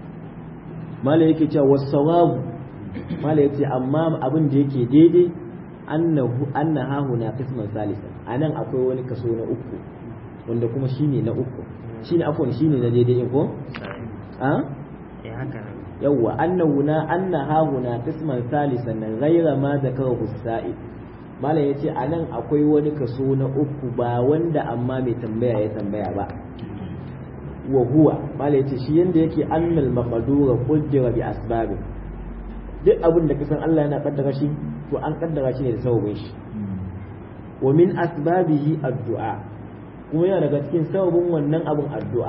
B: malai yake cewa wasawabu malai yace amma abin da yake daidai annahu anna hahuna qisman salisa anan akwai wani kaso na uku wanda kuma shine na uku shine afwan shine na daidai in ko a
A: eh haka ne
B: yawwa annahu na anna hahuna qisman salisan ghayra ma zakarahu sa'id malam yace anan akwai wani kaso na uku ba wanda amma mai tambaya ya tambaya ba wa huwa malam yace shi yanda yake annal maqdura qaddara bi asbabin duk abin da kasan Allah yana kaddara shi to an kaddara shi ne da sababin shi wa min asbabihi addu'a kuma yana daga cikin sababin wannan abin addu'a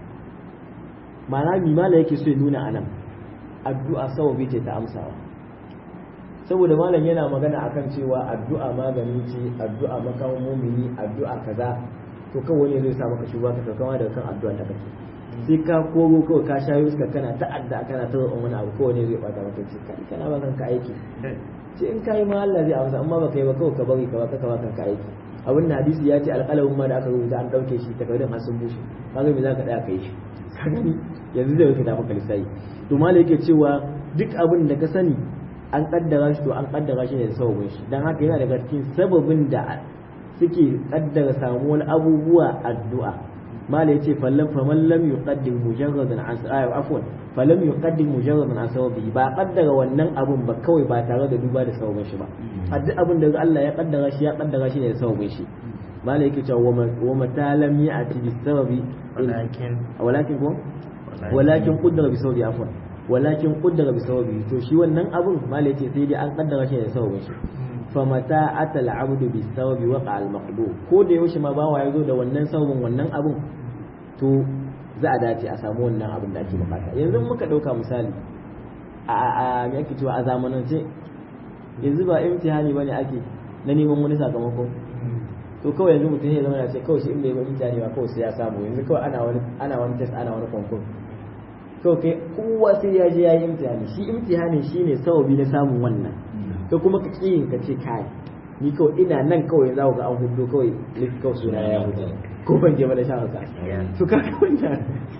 B: ma'ana mi malam yake so ya nuna anan addu'a sababi ce ta amsawa saboda malam yana magana akan cewa addu'a magani ce addu'a makamin mumini addu'a kaza to kawai wani zai sa maka shugaba ka kama daga kan addu'a ta kake sai ka kogo kawai ka shayo suka kana ta'adda kana ta roƙon wani abu kawai ne zai bata maka ce kai kana ba kanka aiki sai in kai ma Allah zai amsa amma baka yi ba kawai ka bari ka baka ka ba kanka aiki abin da hadisi ya ce alƙalamin ma da aka rubuta an ɗauke shi takardun har sun bushe kaga me zaka ɗaya kai shi ka gani yanzu zai rubuta maka lissafi to malai yake cewa duk abin da ka sani an kaddara shi to an kaddara shi ne da sababin shi dan haka yana daga cikin sababin da suke kaddara samuwar abubuwa addu'a mala yace fallan faman lam yuqaddim mujarradan an sa'a afwan falam yuqaddim mujarradan an sababi ba kaddara wannan abun ba kawai ba tare da duba da sababin shi ba a duk abin da Allah ya kaddara shi ya kaddara shi ne da sababin shi mala yake cewa wa mata lam ya'ti bis sababi
A: walakin
B: walakin ko walakin qaddara bi sababi afwan walakin qaddara bi sababi to shi wannan abun mala yace sai dai an kaddara shi ne da sababin shi famata atal abdu bi sababi waqa al maqdur ko da yaushe ma bawa ya zo da wannan sababin wannan abun to za a dace a samu wannan abin da ake bukata yanzu muka dauka misali a a me ake cewa a zamanance yanzu ba imtihani bane ake na neman wani sakamako to kawai yanzu mutum ya zama ya ce kawai shi in bai yi imtihani ba kawai sai ya samu yanzu kawai ana wani ana wani test ana wani konkur kawai kai kowa sai ya je ya yi imtihani shi imtihani shine sababi na samun wannan ka kuma ka ƙi ka ce kai ni kawai ina nan kawai za ku ga an hudu kawai ni kawai suna ya hudu ko ban je ba da sha haka to ka ga wannan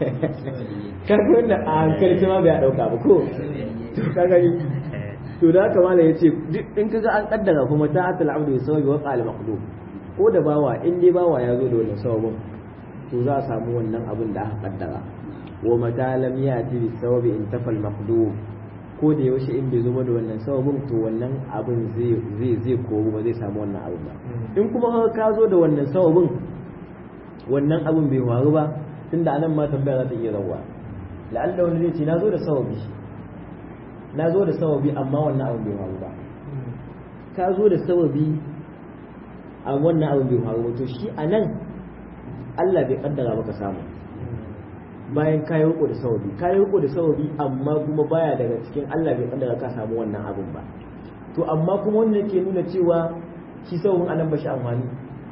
B: ka ga wannan a hankali ma bai dauka ba ko to ka gani to da haka mala yace duk in kaga an kaddara kuma ta atal abdu bi sababi wa qal maqdum ko da bawa in dai bawa ya zo da wannan sababin to za a samu wannan abin da aka kaddara wa mata lam yati bi sababi in tafal maqdum ko da yaushe in bai zama da wannan sababin to wannan abin zai zai zai koru ba zai samu wannan abin ba in kuma ka zo da wannan sababin wannan abin bai faru ba tunda anan ma tambaya za ta iya rawa la'alla wani zai ce na zo da sababi na zo da sababi amma wannan abin bai faru ba ka zo da sababi a wannan abin bai faru ba to shi anan Allah bai kaddara maka samu bayan ka yi riko da sababi ka yi riko da sababi amma kuma baya daga cikin Allah bai kaddara ka samu wannan abin ba to amma kuma wannan yake nuna cewa shi sababin anan ba shi amfani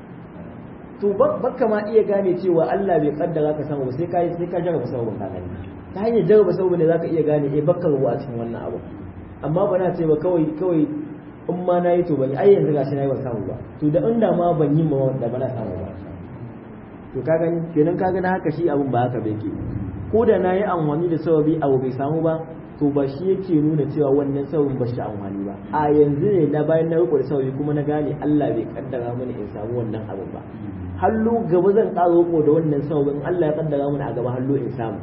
B: to baka ma iya gane cewa Allah bai kaddara ka samu sai ka sai ka jarraba sababin ka gani ta hanyar jarraba sababin ne zaka iya gane eh bakka ruwa a cikin wannan abu amma ba na ce ba kawai kawai in ma na yi to ban ai yanzu gashi na yi ban samu ba to da inda ma ban yi ma da ba na samu ba to ka gani kenan ka gani haka shi abun ba haka bai ke ko da na yi amfani da sababi abu bai samu ba to ba shi yake nuna cewa wannan sababin ba shi amfani ba a yanzu ne na bayan na riko da sababi kuma na gane Allah bai kaddara mini in samu wannan abin ba hallo gaba zan ƙara riko da wannan sababin Allah ya kaddara mini a gaba hallo in samu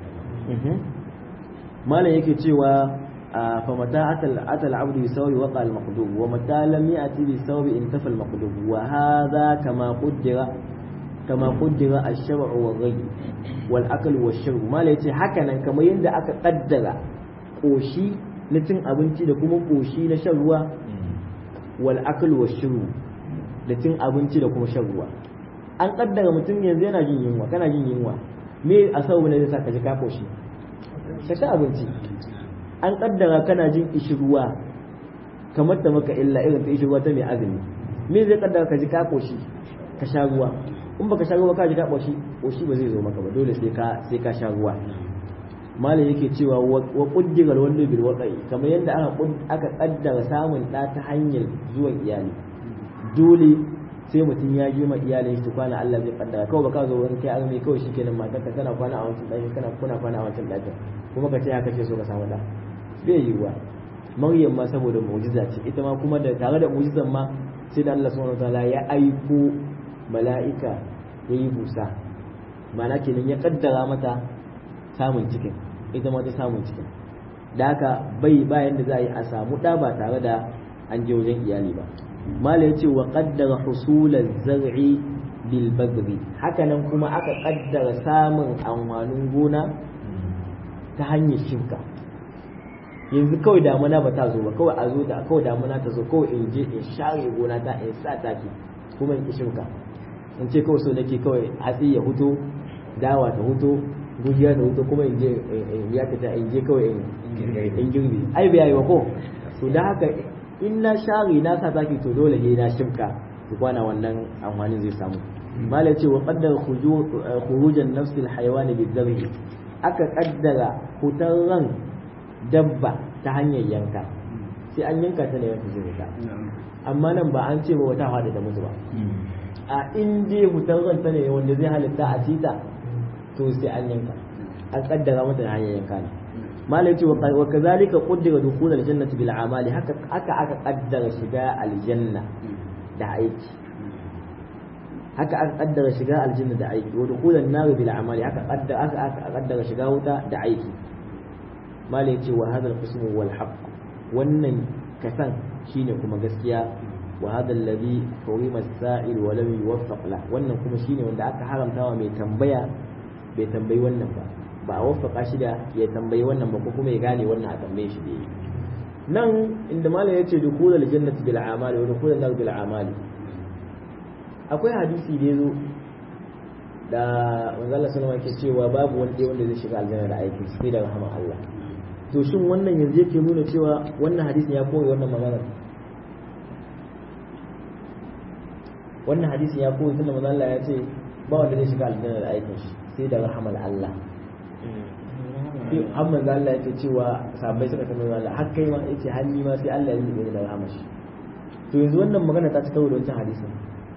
B: malam yake cewa fa mata atal atal abdu bi sawi waqa al maqdub wa mata lam ya'ti bi sawi intafa al maqdub wa hadha kama qaddara kama qaddara ash-shar'u wa ghayr wal akl wa shurb malam yace haka nan kamar yadda aka kaddara koshi na cin abinci da kuma koshi na shan ruwa wal akl wa shurb da cin abinci da kuma shan ruwa an kaddara mutum yanzu yana jin yunwa kana jin yunwa me a sababu ne zai sa ka ji ka koshi ka ci abinci an kaddara kana jin ishirwa kamar ta maka illa irin ta ishirwa ta mai azumi me zai kaddara ka ji ka koshi ka sha ruwa in baka sha ruwa ka ji ka koshi koshi ba zai zo maka ba dole sai ka sai ka sha ruwa malam yake cewa wa qaddara wallu bil waqi kamar yadda aka aka kaddara samun da ta hanyar zuwan iyali dole sai mutum ya je ma iyalin shi kwana Allah zai kaddara kawai baka zo wani kai azumi kawai shikenan matarka tana kwana a wancan ɗakin kana kuna kwana a wancan ɗakin kuma ka ce haka ce so ka samu da bai yiwuwa maryam ma saboda mu'jiza ce ita ma kuma da tare da mu'jizan ma sai da Allah subhanahu wataala ya aiko mala'ika ya yi busa ma'ana kenan ya kaddara mata samun cikin ita ma ta samun cikin da haka bai bayan da za a yi a samu ɗa ba tare da an je wajen iyali ba mala ya ce wa kaddara husular zar'i bil bagri hakanan kuma aka kaddara samun amfanin gona ta hanyar shimka yanzu kawai damuna ba ta zo ba kawai a zo da kawai damuna ta zo kawai in je in share gona ta in sa taki kuma in shimka in ce kawai so nake kawai hatsi ya huto dawa ta huto gujiya ta huto kuma in je ya ta in je kawai in girbi ai bai yi ba ko to da haka in na share na sa taki to dole ne na shimka su kwana wannan amfanin zai samu malai ce wa qaddara khurujan nafsil hayawani bizarhi aka kaddara hutar ran dabba ta hanyar yanka sai an yanka ta ne wata zuwa amma nan ba an ce ba wata hada da mutu ba a in dai hutar ran ta ne wanda zai halitta a cita to sai an yanka an kaddara mata da hanyar yanka ne malai ce wa kazalika qaddara dukhul aljannati bil amali haka aka aka kaddara shiga aljanna da aiki haka aka kaddara shiga aljanna da aiki wa dukhulan nar bil amali haka kaddara aka aka kaddara shiga wuta da aiki malai ce wa hadal qism wal haqq wannan kasan shine kuma gaskiya wa hadha alladhi hurima as-sa'il wa lam yuwaffaq la wannan kuma shine wanda aka haramta wa mai tambaya bai tambayi wannan ba ba a waffaka shi da ya tambayi wannan ba ko kuma ya gane wannan a tambaye shi da yi nan inda malam ya ce dukhulul jannati bil amali wa dukhulun nar bil amali akwai hadisi da yazo da manzo Allah sallallahu alaihi cewa babu wanda wanda zai shiga aljanna da aiki sai da rahama Allah to shin wannan yanzu yake nuna cewa wannan hadisin ya koyi wannan magana wannan hadisin ya koyi tunda manzo Allah ya ce ba wanda zai shiga aljanna da aikin shi sai da rahamar Allah sai har manzo Allah yake cewa sahabbai suka tambaye Allah har kai ma yace har ni ma sai Allah ya yi da rahamar shi to yanzu wannan magana ta cika da wancan hadisin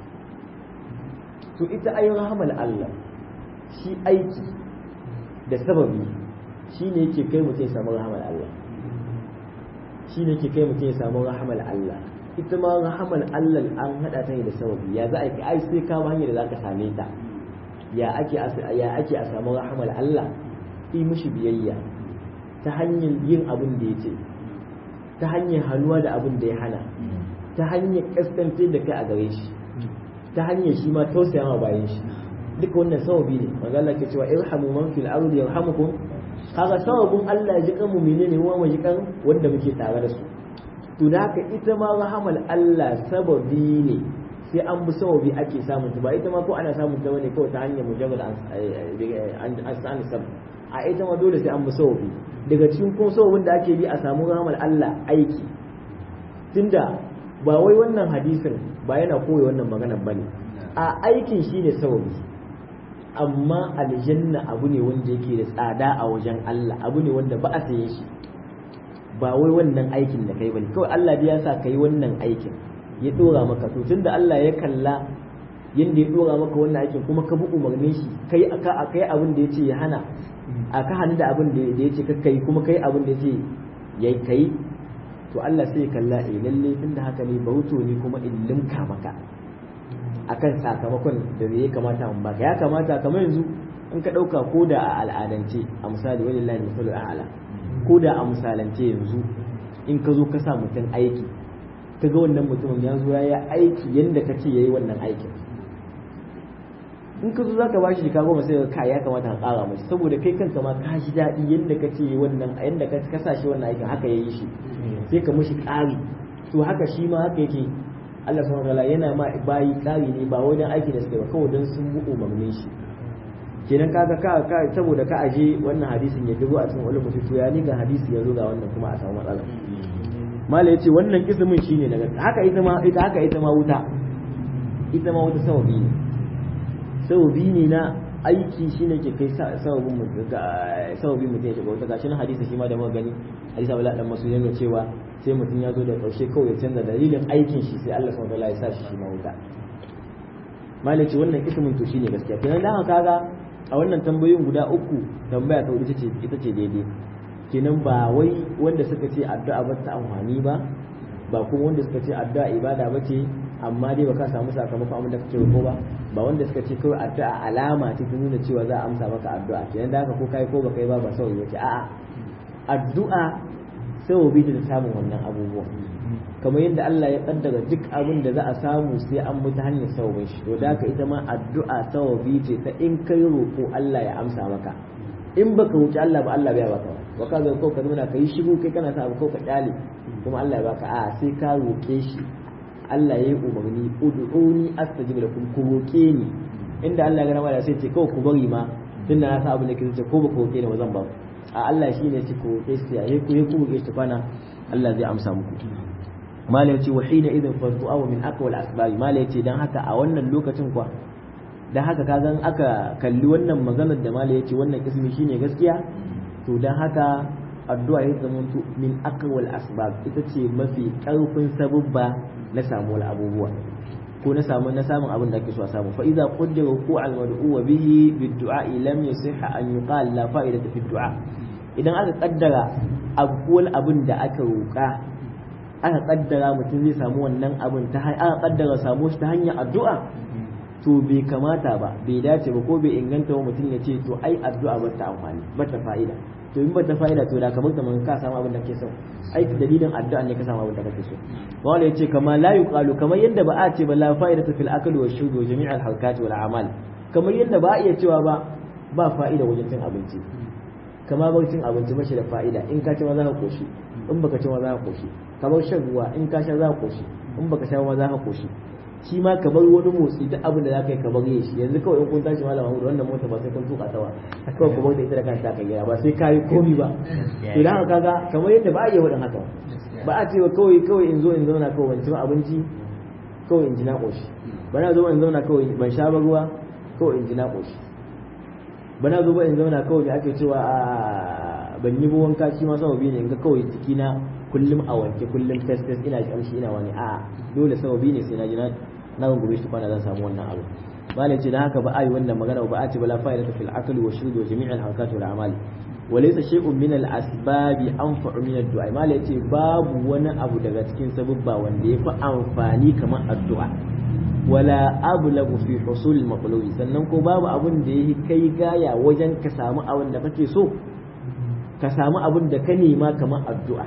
B: to ita ayin rahamar Allah shi aiki da sababi shi ne yake kai mutum ya samu rahamar Allah shi ne yake kai mutum ya samu rahamar Allah ita ma rahamar Allah an hada ta ne da sababi ya za a yi ai sai ka hanyar da za ka same ta ya ake ya ake a samu rahamar Allah yi mishi biyayya ta hanyar yin abin da ya ce ta hanyar hannuwa da abin da ya hana ta hanyar kaskantar da kai a gare shi ta hanyar shi ma tausaya ma bayan shi duka wannan sababi ne manzo Allah ke cewa irhamu man fil ardi yarhamukum kaga sababin Allah ya ji kan mu'mini ne wa ji kan wanda muke tare da su to da haka ita ma rahamal Allah sababi ne sai an bi sababi ake samun ta ba ita ma ko ana samun ta bane kawai ta hanyar mujarrad an an sab a ita ma dole sai an bi sababi daga cikin kuma sababin da ake bi a samu rahamal Allah aiki tunda ba wai wannan hadisin ba yana koyi wannan magana bane a aikin shine sababi amma aljanna abu ne wanda yake da tsada a wajen Allah abu ne wanda ba a saye shi ba wai wannan aikin da kai bane kawai Allah ya sa kai wannan aikin ya dora maka to tunda Allah ya kalla yanda ya dora maka wannan aikin kuma ka bi umarnin shi kai aka kai abin da yace ya hana aka hannu da abin da yace ka kai kuma kai abin da yace yayi kai to Allah sai kalla eh lalle tunda haka ne bauto ne kuma in limka maka akan sakamakon da ya kamata mun baka ya kamata kamar yanzu in ka dauka ko da a al'adance a misali walillahi misalu a'la ko da a misalance yanzu in ka zo ka sa mutum aiki ka ga wannan mutumin ya zo ya yi aiki yadda ka ce ya yi wannan aikin in ka zo za ka ba shi jika goma sai ka ya kamata ka ƙara mashi saboda kai kanka ma ka ji daɗi yadda ka ce wannan yadda ka sa shi wannan aikin haka ya yi shi sai ka mashi ƙari to haka shi ma haka yake Allah subhanahu wataala yana ma bayi ƙari ne ba wajen aiki da suke ba kawai don sun bi umarnin shi kenan kaga ka ka saboda ka aje wannan hadisin ya dubo a cikin ulumul to ya ni ga hadisi ya zo ga wannan kuma a samu matsala mala yace wannan ismin shine daga haka ita ma ita haka ita ma wuta ita ma wuta sawabi ne sawabi ne na aiki shine ke kai sababin mu sababin mutum ya shiga wuta gashi na hadisi shi ma da muka gani hadisi Abdullah dan Mas'ud yana cewa sai mutum ya zo da karshe kawai ya canza dalilin aikin shi sai Allah subhanahu wa ta'ala ya sa shi shi ma wuta mala yace wannan ismin to shine gaskiya kenan dan haka kaga a wannan tambayoyin guda uku tambaya ta ita ce ita ce daidai kenan ba wai wanda suka ce addu'a ba ta amfani ba ba kuma wanda suka ce addu'a ibada ba ce amma dai baka samu sakamakon abin da kake ko ba ba wanda suka ce kawai addu'a alama ce ta nuna cewa za a amsa maka addu'a kenan da haka ko kai ko baka yi ba ba sauyi ba ce a'a addu'a sababi ta samun wannan abubuwan kamar yadda Allah ya kaddara duk abin da za a samu sai an bi ta hanyar sababin shi to da haka ita ma addu'a sababi ce ta in kai roƙo Allah ya amsa maka in baka wuce Allah ba Allah bai baka ba ka zo ko ka nuna kai shigo kai kana sa ko ka kyale kuma Allah ya baka a sai ka roƙe shi Allah ya yi umarni ud'uni astajib lakum ku roƙe ni inda Allah ya gama da sai ce kawai ku bari ma tunda na sa abin da kike ce ko ba ku roƙe ni ba zan ba a Allah shi ne ce ku roƙe shi ya ku yi ku roƙe shi kwana Allah zai amsa muku mala yace wa hina idan fa du'a min aqwal asbab mala yace dan haka a wannan lokacin kwa dan haka ka zan aka kalli wannan maganar da mala yace wannan ismi shine gaskiya to dan haka addu'a ya zama min aqwal asbab ita ce mafi karfin sabubba na samu abubuwa ko na samu na samun abin da ake so a samu fa idza qaddara ku al mad'u bihi bid du'a lam yasihha an yuqal la fa'idata fi du'a idan aka kaddara abuwal abin da aka roƙa aka kaddara mutum zai samu wannan abin ta aka kaddara samu shi ta hanyar addu'a to bai kamata ba bai dace ba ko bai inganta wa mutum ya ce to ai addu'a ba ta amfani ba ta fa'ida to in ba ta fa'ida to da kamar kamar ka samu abin da kake so ai dalilin addu'a ne ka samu abin da kake so wala yace kama la yuqalu kamar yadda ba a ce ba la fa'ida fil akli wa shurbi wa jami'al harkat wal a'mal kamar yadda ba a iya cewa ba ba fa'ida wajen cin abinci kama bar cin abinci ba shi da fa'ida in ka ci ma za ka koshi in baka ci ma za ka koshi ka bar shan ruwa in ka sha za ka koshi in baka sha ma za ka koshi shi ma ka bar wani motsi duk abin da za ka yi ka bar yi shi yanzu kawai in kun tashi malam Mahmud wannan mota ba sai kun tuka ta ba kawai ku bar da ita da kanta ka gida ba sai ka yi komi ba to dan haka kaga kamar yadda ba a yi wadan haka ba a ce ba kawai kawai in zo in zauna kawai ban ci abinci kawai in ji na koshi ba na zo in zauna kawai ban sha ba ruwa kawai in ji na koshi ba na zo ba in zauna kawai da ake cewa a ban yi wanka shi ma sababi ne in ga kawai jikina kullum a wanke kullum test test ina kamshi ina wani a dole sababi ne sai na ji na na rungume shi kwana zan samu wannan abu malai ce dan haka ba a yi wannan magana ba a ce bala fa'ida fil aqli wa shurbi wa jami'al harakat wal a'mal wa laysa shay'un min al asbab anfa'u min ad du'a malai ce babu wani abu daga cikin sababba wanda ya fi amfani kamar addu'a wala ablagu fi husul maqlubi sannan ko babu abin da yake kai gaya wajen ka samu abin da kake so ka samu abin da ka nema kamar addu'a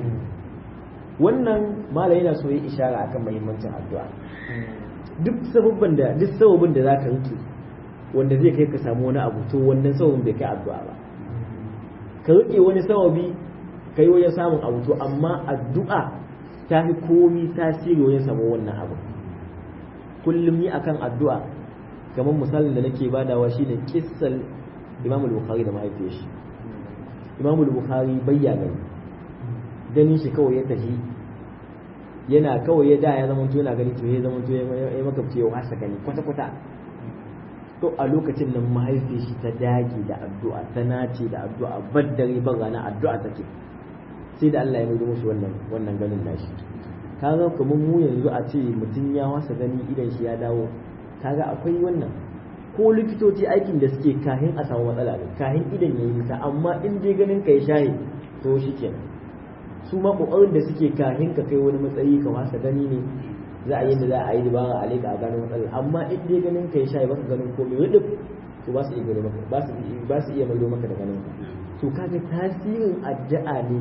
B: wannan malai yana so yi ishara akan muhimmancin addu'a duk sababban da duk sababin da zaka rike wanda zai kai ka samu wani abu to wannan sababin bai kai addu'a ba ka rike wani sababi kai wajen samun abu to amma addu'a ta fi komi tasiri wajen samu wannan abu kullum yi akan addu'a kamar misalin da nake badawa shine kissal Imam al-Bukhari da mahaifiyar shi Imam al-Bukhari bayya gani ganin shi kawai ya tafi yana kawai ya da ya zama to yana gani to ya zama to ya makabce ya wasa gani kwata kwata to a lokacin nan mahaifiyar shi ta dage da addu'a ta nace da addu'a baddare ban rana addu'a take sai da Allah ya mai musu wannan wannan ganin nashi kaga kamar mu yanzu a ce mutum ya wasa gani idan shi ya dawo kaga akwai wannan ko likitoci aikin da suke kahin a samu matsala ne kahin idan yayi nisa amma in dai ganin kai shayi to shikenan su ma kokarin da suke kahin ka kai wani matsayi ka wasa gani ne za a yi da za a yi dabara a leka a gano matsala amma in dai ganin kai shayi baka ganin komai wadda to ba su iya gano maka ba su ba su iya maido maka da ganin ka to kaga tasirin addu'a ne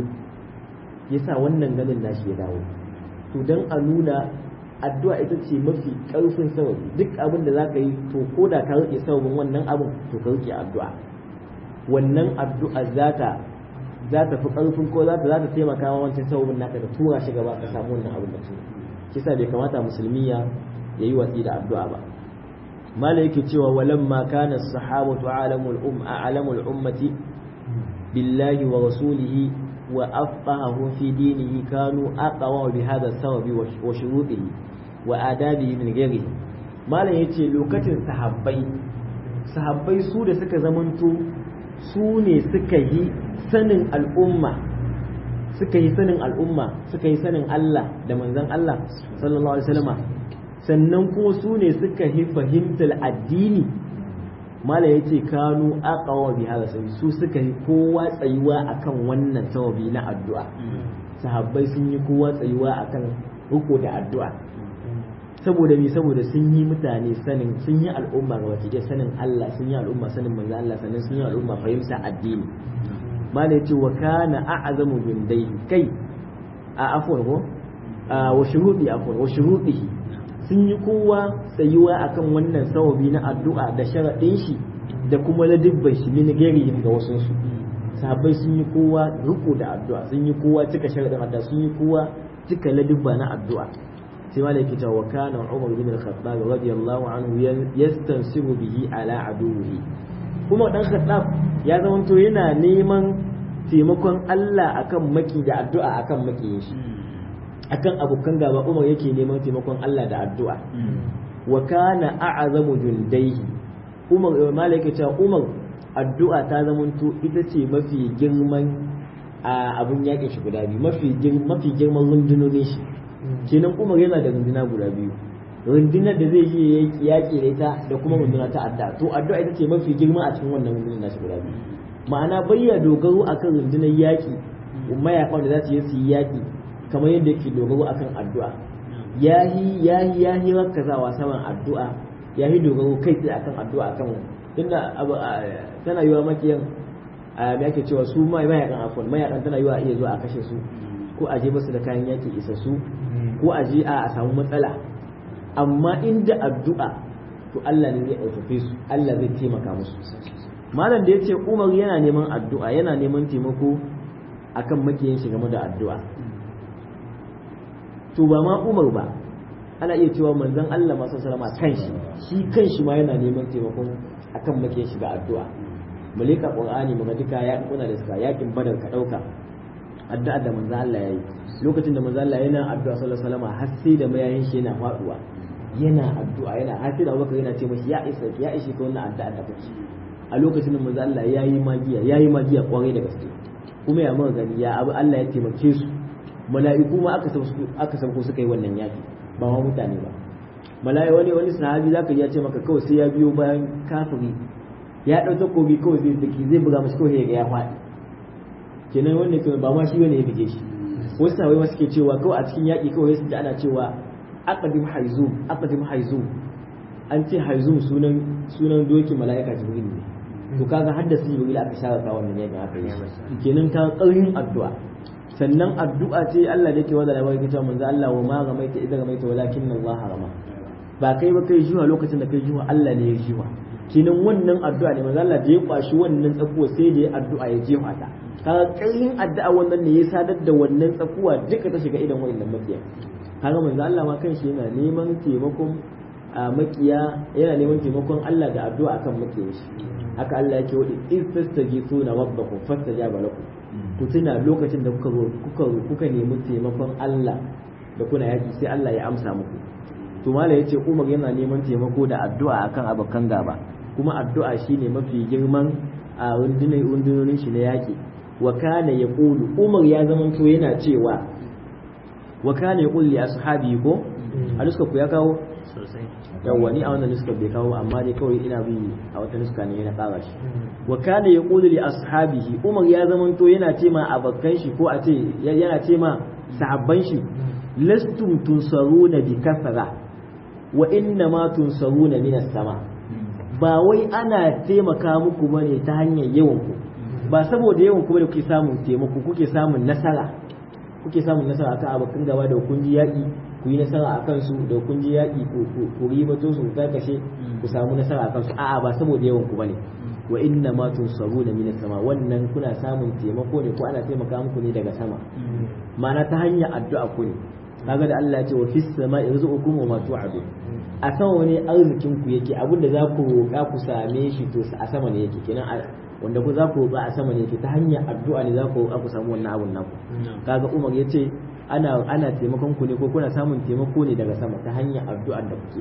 B: yasa wannan ganin nashi ya dawo to dan a nuna addu'a ita ce mafi ƙarfin sababi duk abin da za ka yi to ko da ka rike sababin wannan abin to ka rike addu'a wannan addu'a za ta za ta fi ƙarfin ko za ta za ta taimaka wa wancan sababin naka da tura shi gaba ka samu wannan abin da su shi sa bai kamata musulmi ya yi watsi da addu'a ba mala yake cewa walamma kana sahabatu alamul umma alamul ummati billahi wa rasulihi wa afqahu fi dinihi kanu aqwa bi hadha sababi wa shurutihi wa adabihi min ghairihi malam yace lokacin sahabbai sahabbai su da suka zamanto su ne suka yi sanin al'umma suka yi sanin al'umma suka yi sanin Allah da manzon Allah sallallahu alaihi wasallama sannan kuma su ne suka yi fahimtar addini mala ya ce kanu aqawa bi hada sai su suka yi kowa tsayuwa akan wannan sababi na addu'a sahabbai sun yi kowa tsayuwa akan riko da addu'a saboda me saboda sun yi mutane sanin sun yi al'umma ga wata sanin Allah sun yi al'umma sanin manzo Allah sannan sun yi al'umma fahimta addini mala ya ce wa kana a'zamu bindai kai a afwan ko wa shuhudi afwan wa shuhudihi sun yi kowa tsayuwa akan wannan sawabi na addu'a da sharaɗin shi da kuma ladibban shi min gairihim ga wasu su sahabbai sun yi kowa riko da addu'a sun yi kowa cika sharaɗin addu'a sun yi kowa cika ladibba na addu'a sai ma yake cewa kana Umar bin Al-Khattab radiyallahu anhu yastansibu bihi ala aduwihi kuma dan Khattab ya zamanto yana neman taimakon Allah akan maki da addu'a akan makiyin shi akan abokan gaba Umar yake neman taimakon Allah da addu'a wa kana a'zamu jundaihi Umar malaka cewa Umar addu'a ta zamanto ita ce mafi girman abun yakin shi guda biyu mafi mafi girman rundunonin shi kenan Umar yana da runduna guda biyu rundunar da zai yi yaki da ita da kuma runduna ta addu'a to addu'a ita ce mafi girma a cikin wannan rundunar nashi guda biyu ma'ana bayya dogaro akan rundunar yaki mayakan da za su yi su yi yaki kamar yadda yake dogaro akan addu'a yahi yahi yahi rakazawa saman addu'a yahi dogaro kai tsaye akan addu'a akan tunda tana yiwa makiyan me ake cewa su mai mayakan afon mayakan tana yiwa iya zuwa a kashe su ko a je basu da kayan yaki isassu ko a je a samu matsala amma inda addu'a to Allah ne zai ɗaukafe su Allah zai taimaka musu malam da yace Umar yana neman addu'a yana neman taimako akan makiyin shi game da addu'a to ba ma Umar ba ana iya cewa manzon Allah masu salama kanshi shi kanshi ma yana neman taimakon akan make shi da addu'a malika qur'ani muga duka ya kuna da suka yakin badar ka dauka addu'a da manzon Allah yayi lokacin da manzon Allah yana addu'a sallallahu alaihi wasallam har sai da mayayin shi yana faduwa yana addu'a yana har sai da Abubakar yana ce mashi ya isa ya ishi ka wannan addu'a da kake a lokacin da manzon Allah yayi magiya yayi magiya kwarai da gaske kuma ya muka gani ya abu Allah ya taimake su mala'iku ma aka aka sauko suka yi wannan yaki ba ma mutane ba mala'i wani wani sahabi zaka ji ya ce maka kawai sai ya biyo bayan kafiri ya dau takobi kawai zai daki zai buga mashi kawai ga ya faɗi kenan wannan kawai ba ma shi bane ya bige shi wasu sahabai ma suke cewa kawai a cikin yaki kawai su da ana cewa aqdim haizum aqdim haizum an ce haizum sunan sunan doki mala'ika jibril ne to kaga haddasa jibril aka shara ka wannan yakin aka yi kenan ka ƙarfin addu'a sannan addu'a ce Allah da yake wanda da wani cewa manzo Allah wa ma gamaita idan gamaita walakin Allah rama ba kai ba kai jiwa lokacin da kai jiwa Allah ne ya jiwa kinan wannan addu'a ne manzo Allah da ya kwashi wannan tsakuwa sai da ya addu'a ya jefa ta kaga kayin addu'a wannan ne ya sadar da wannan tsakuwa duka ta shiga idan wannan makiya kaga manzo Allah ma kanshi yana neman taimakon a makiya yana neman taimakon Allah da addu'a akan makiyin shi haka Allah yake wadi in tastajifuna rabbakum fastajaba lakum ku tuna lokacin da kuka kuka kuka nemi taimakon Allah da kuna yaki sai Allah ya amsa muku to mala yace Umar yana neman taimako da addu'a akan abokan gaba kuma addu'a shine mafi girman a rundunar rundunonin shi na yaki wa kana yaqulu Umar ya zamanto yana cewa wa kana yaqulu li ashabi ko a duska ku ya kawo
A: sosai
B: yawwa ni a wannan nuska bai kawo amma dai kawai ina bi a wata nuska ne na ƙara shi wa kana yaqulu li ashabihi umar ya zamanto yana ce ma abakan shi ko a ce yana ce ma sahabban shi lastum tunsaruna bi kasra wa inna ma tunsaruna min sama ba wai ana taimaka muku bane ta hanyar yawan ku ba saboda yawan ku bane kuke samun taimako kuke samun nasara kuke samun nasara akan abokan gaba da kun ji yaƙi ku yi nasara a kansu da kun ji yaƙi ku ribato su karkashe ku samu nasara a kansu a'a ba saboda yawan ku bane wa inna ma tunsaruna min sama wannan kuna samun taimako ne ko ana taimaka muku ne daga sama ma'ana ta hanyar addu'a ku ne kaga da Allah ya ce wa fis sama yarzuqukum wa ma tu'adu a sama wani arzikin ku yake abin da za ku roƙa ku same shi to a sama ne yake kenan wanda ku za ku roƙa a sama ne yake ta hanyar addu'a ne za ku roƙa ku samu wannan abun naku kaga Umar ya ce ana ana taimakon ku ne ko kuna samun taimako ne daga sama ta hanyar addu'a da kuke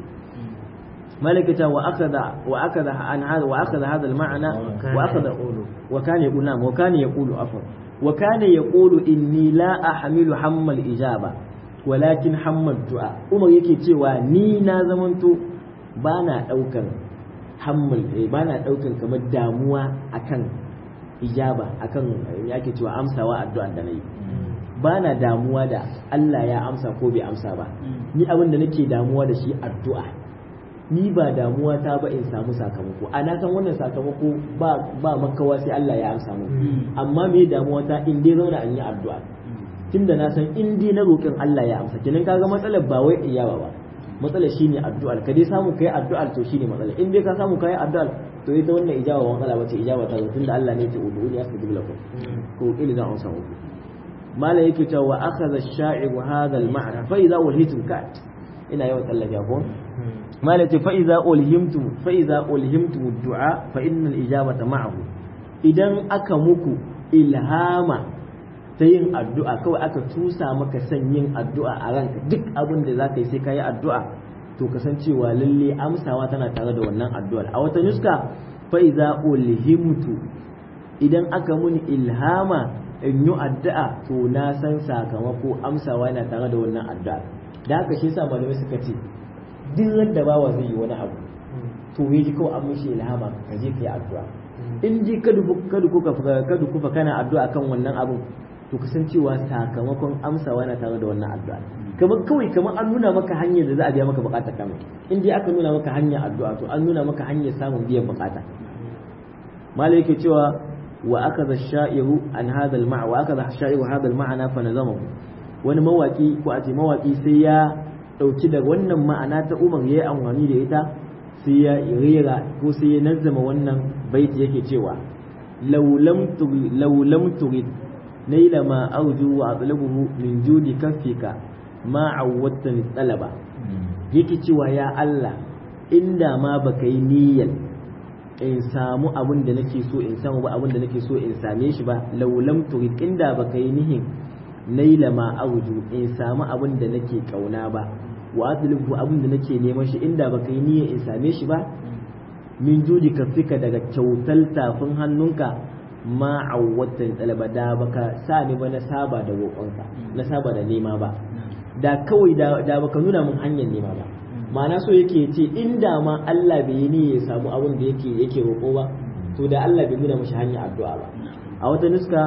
B: ملكة وأخذ وأخذ عن هذا وأخذ هذا المعنى وأخذ وكان يقول نعم وكان يقول عفوا وكان يقول إني لا أحمل حم الإجابة ولكن حم الدعاء أمر yake cewa ni na zamanto bana daukan hammal bana daukan kamar damuwa akan ijaba akan yake cewa amsawa addu'ar da nayi bana damuwa da Allah ya amsa ko bai amsa ba ni abin da nake damuwa da shi addu'a ni ba damuwa ta ba in samu sakamako a na san wannan sakamako ba ba makawa sai Allah ya amsa mu amma me damuwa ta in dai zauna an yi addu'a tunda na san in dai na roƙin Allah ya amsa kenan kaga matsalar ba wai iyawa ba matsalar shine addu'ar ka dai samu kai addu'ar to shine matsala in dai ka samu kai addu'ar to ita wannan ijaba wa matsala bace ijaba ta tunda Allah ne ya ce ud'uni astajib lakum ko ila za an samu mala yake cewa wa akhadha ash-sha'ibu hadha al-ma'na fa idza ulhitum kat ina yawan tsallake ko mala ce fa idza ulhimtum fa idza ulhimtum ad-du'a fa innal ijabata ma'ahu idan aka muku ilhama ta yin addu'a kawai aka tusa maka son yin addu'a a ranka duk abin da za ka yi sai ka yi addu'a to kasancewa lalle amsawa tana tare da wannan addu'ar a wata nuska fa iza ulhimtu idan aka muni ilhama in yi addu'a to na san sakamako amsawa yana tare da wannan addu'a da haka shi yasa malamai suka ce duk wanda bawa zai yi wani abu to ya ji kawai an mishi ilhama ka je ka yi addu'a in ji kada kuka kana addu'a kan wannan abun to kasancewa sakamakon amsawa yana tare da wannan addu'a kamar kawai kamar an nuna maka hanyar da za a biya maka bukata kamar in dai aka nuna maka hanyar addu'a to an nuna maka hanyar samun biyan bukata malai yake cewa wa akaza sha'iru an hadha al-ma'a wa akaza sha'iru hadha al-ma'ana fa nazamahu wani mawaki ko a ce mawaki sai ya dauki daga wannan ma'ana ta Umar yayi amfani da ita sai ya rera ko sai ya nazzama wannan baiti yake cewa law lam turid law lam turid نيل ما أرجو وأطلبه من جود كفك ما عودتني الطلب yake cewa ya Allah inda ma baka yi niyyar in samu abin da nake so in samu ba abin da nake so in same shi ba laulam turid inda baka yi nihin naila ma arju in samu abin da nake kauna ba wa atlubu abin da nake neman shi inda baka yi niyyar in same shi ba min judi kafika daga kyautar tafin hannunka ma awwatan talaba da baka sa ni ba na saba da roƙonka na saba da nema ba da kawai da baka nuna mun hanyar nema ba ma'ana so yake ce inda ma Allah bai yi ni ya samu abin da yake yake roƙo ba to da Allah bai nuna mashi hanyar addu'a ba a wata nuska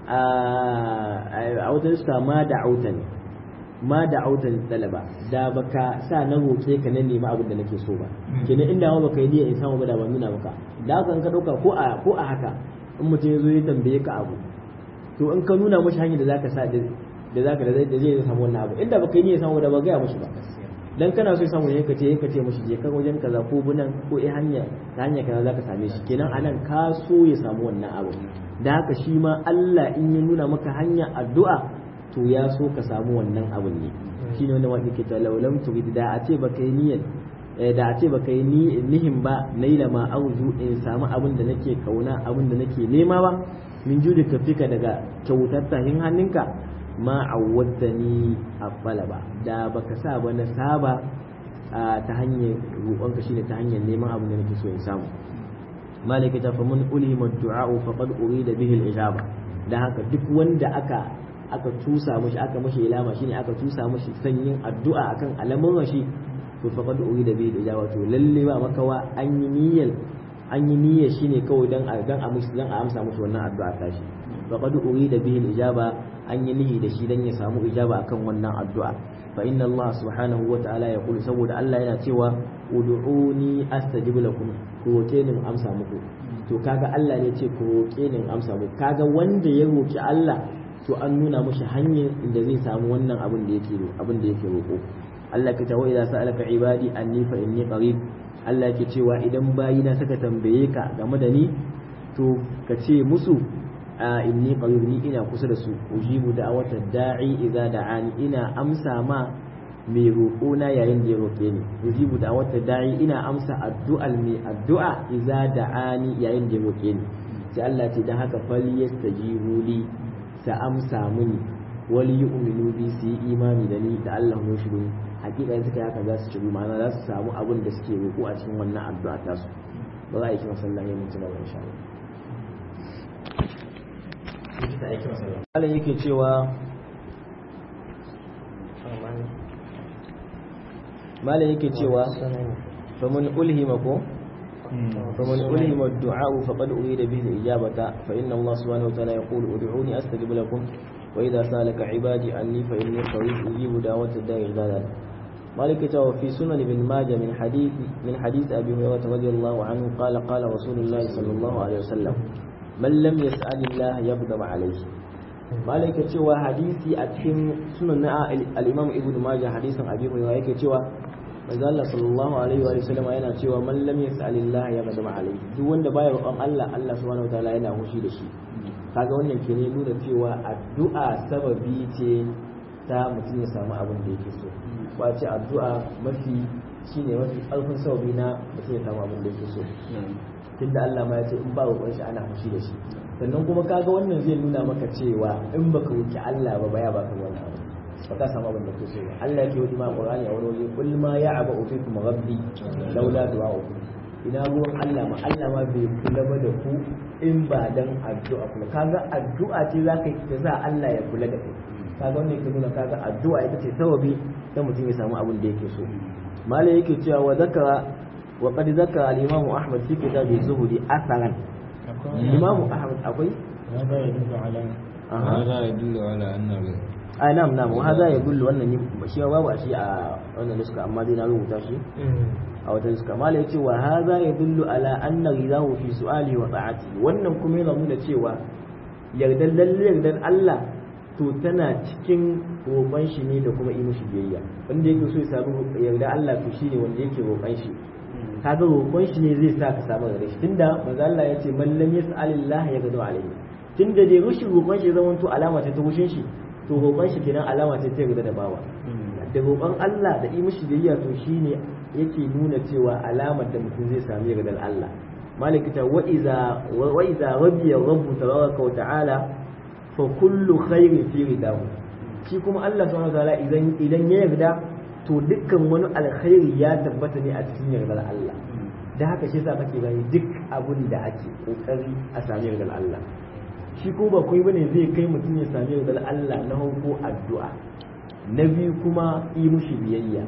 B: a wata nuska ma da autan ma da autan talaba da baka sa na roƙe ka na nema abin da nake so ba kenan inda ma baka yi niyya in samu ba da ban nuna maka da haka ka dauka ko a ko a haka in mutum ya zo ya tambaye ka abu to in ka nuna mashi hanyar da zaka sa da zaka da zai samu wannan abu inda baka yi niyya samu da ba gaya mashi ba dan kana so ya samu ne ka ce ka ce mashi je ka wajen kaza ko bunan ko eh hanya ta hanya kaza zaka same shi kenan anan ka so ya samu wannan abu da haka shi ma Allah in ya nuna maka hanya addu'a to ya so ka samu wannan abun ne shine wanda wanda ke ta laulam turid da a ce baka yi niyyar da a ce baka yi nihin ba naila ma arju in samu abin da nake kauna abin da nake nema ba min judi kafika daga kyautar tahin hannunka ma awwaddani afala ba da baka sa ba na saba ta hanyar roƙonka shine ta hanyar neman abin da nake so in samu malaka ta faman ulima du'a faqad urida bihi al-ijaba dan haka duk wanda aka aka tusa mashi aka mashi ilama shine aka tusa mashi sanyin addu'a akan alamun shi to faqad urida bihi ijaba to lalle ba makawa an yi niyyar an yi niyyar shine kawai dan a dan a musu dan a amsa musu wannan addu'a tashi faqad urida bihi ijaba an yi niyyi da shi dan ya samu ijaba akan wannan addu'a fa inna Allah subhanahu wa ta'ala ya kulu saboda Allah yana cewa ud'uni astajib lakum ko roke ni amsa muku to kaga Allah ne ce ko roke ni amsa muku kaga wanda ya roki Allah to an nuna mashi hanyar inda zai samu wannan abin da yake abin da yake roko Allah ka tawo idza sa'alaka ibadi anni fa inni qarib Allah ke cewa idan bayina suka tambaye ka game da ni to ka ce musu a inni qarib ni ina kusa da su ujibu da'watad da'i idza da'ani ina amsa ma mai roƙo na yayin da ya roƙe ni ujibu da'watad da'i ina amsa addu'al mai addu'a idza da'ani yayin da ya roƙe ni sai Allah ce dan haka fal yastajibu li sa amsa mini wali yu'minu bi su yi imani da ni da Allah ya shiru hakika in suka haka za su shiru ma'ana za su samu abin da suke roƙo a cikin wannan addu'a ta su ba za a yi kima sallah ya mutu na insha Allah Allah yake cewa malam yake cewa faman ulhima ko فمن ألهم الدعاء فقد أريد به الإجابة فإن الله سبحانه وتعالى يقول ادعوني أستجب لكم وإذا سألك عبادي عني فإني قريب أجيب دعوة الداعي إذا دعا مالك في سنن ابن ماجه من حديث من حديث أبي هريرة رضي الله عنه قال قال رسول الله صلى الله عليه وسلم من لم يسأل الله يغضب عليه مالك cewa hadisi a cikin sunan na al-Imam Ibn Majah hadisin Abi Hurairah yake cewa manzo Allah sallallahu alaihi wa sallam yana cewa man lam yas'alillah ya gadama alaihi duk wanda baya roƙon Allah Allah subhanahu wataala yana hushi da shi kaga wannan ke ne nuna cewa addu'a sababi ce ta mutum ya samu abin da yake so ba ce addu'a mafi shine mafi ƙarfin sababi na mutum ya samu abin da yake so tunda Allah ma ya ce in ba roƙon shi ana hushi da shi sannan kuma kaga wannan zai nuna maka cewa in baka roki Allah ba baya baka wannan abu ba ka samu abin da ke so Allah yake wadi ma Qur'ani a wani waje kul ma ya'aba fikum rabbi laula du'a'ukum ina ruwan Allah ma Allah ma bai kula ba da ku in ba dan addu'a kuma kaga addu'a ce zaka yi ta sa Allah ya kula da kai kaga wannan yake nuna kaga addu'a ita ce sababi dan mutum ya samu abin da yake so malai yake cewa wa zakara wa qad zakara al-imam Ahmad fi kitab az-zuhdi asaran imam Ahmad akwai
A: هذا يدل على
C: هذا يدل على أن
B: a nam nam wa hada ya dullu wannan shi babu a shi a wannan nuska amma dai na rubuta shi a wata nuska mala yace wa hada ya dullu ala anna ridahu fi su'ali wa ta'ati wannan kuma yana nuna cewa yardan lalle yardan Allah to tana cikin roƙon shi ne da kuma yi mishi biyayya wanda yake so ya samu yarda Allah to shine wanda yake roƙon shi kaga roƙon shi ne zai sa ka samu yarda shi tunda manzo Allah ya ce man lam yas'alillah yaghdu alayhi tunda dai rushin roƙon shi zaman to alama ta rushin shi to roƙon shi kenan alama ce ta yarda da bawa da roƙon Allah da yi mishi biyayya to shine yake nuna cewa alamar da mutum zai sami yardar Allah malikita wa iza wa iza rabbiya rabbu tabaraka wa ta'ala fa kullu khairin fi ridahu shi kuma Allah subhanahu wa ta'ala idan idan ya yarda to dukkan wani alkhairi ya tabbata ne a cikin yardar Allah da haka shi yasa kake gani duk abun da ake kokari a sami yardar Allah shi ko ba kai bane zai kai mutum ya sami yardar Allah na hanko addu'a na biyu kuma yi mushi biyayya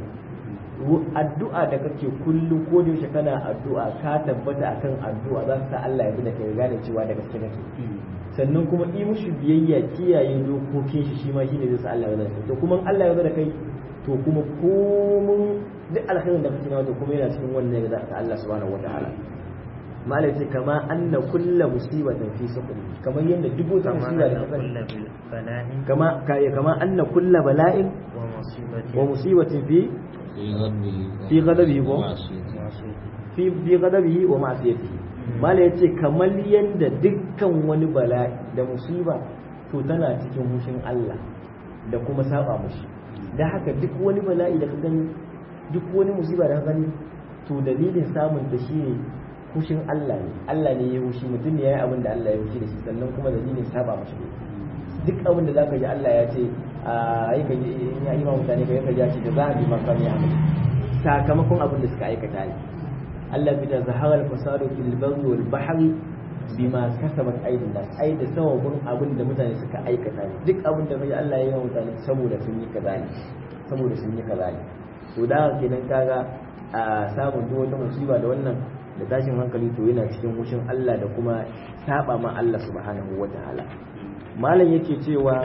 B: addu'a da kake kullum ko da yaushe kana addu'a ka tabbata akan addu'a za sa Allah ya bi da kai gane cewa da gaske kake sannan kuma yi mushi biyayya kiyaye dokokin shi shi ma shine zai sa Allah ya yarda to kuma Allah ya yarda kai to kuma komun duk alkhairin da kake nawa to kuma yana cikin wannan yarda ta Allah subhanahu wataala malai ce kama anna kulla musibatin fi sukri kamar yadda duk wata musiba da
A: كل بلاء
B: kama kai kama anna kulla bala'in
A: ومصيبة
B: wa musibatin fi
C: في غضبه
B: في غضبه ko
C: ومعصيته
A: ومعصية
B: fi fi ghadabihi wa ma'siyatihi malai yace kamar yadda dukkan wani bala'i da musiba to tana cikin mushin Allah da kuma saba mushi da haka duk wani bala'i da ka gani duk wani musiba da ka gani to dalilin samun ta shine kushin Allah ne Allah ne ya hushi mutum ne ya yi abin da Allah ya hushi da shi sannan kuma dalilin saba mashi ne duk abin da zaka ji Allah ya ce a yi ka ji in ya ima mutane ka yi ka ji ya ce da za a bi maka ne amal sakamakon abin da suka aikata ne Allah bi da zahara al-fasadu fil barri wal bahri bima kasabat aydin nas ai da sababin abin da mutane suka aikata ne duk abin da kai Allah ya yi wa mutane saboda sun yi kaza ne saboda sun yi kaza ne to to da kenan kaga a samun duk wata musiba da wannan da tashin hankali to yana cikin hushin Allah da kuma saba ma Allah subhanahu wataala malam yake cewa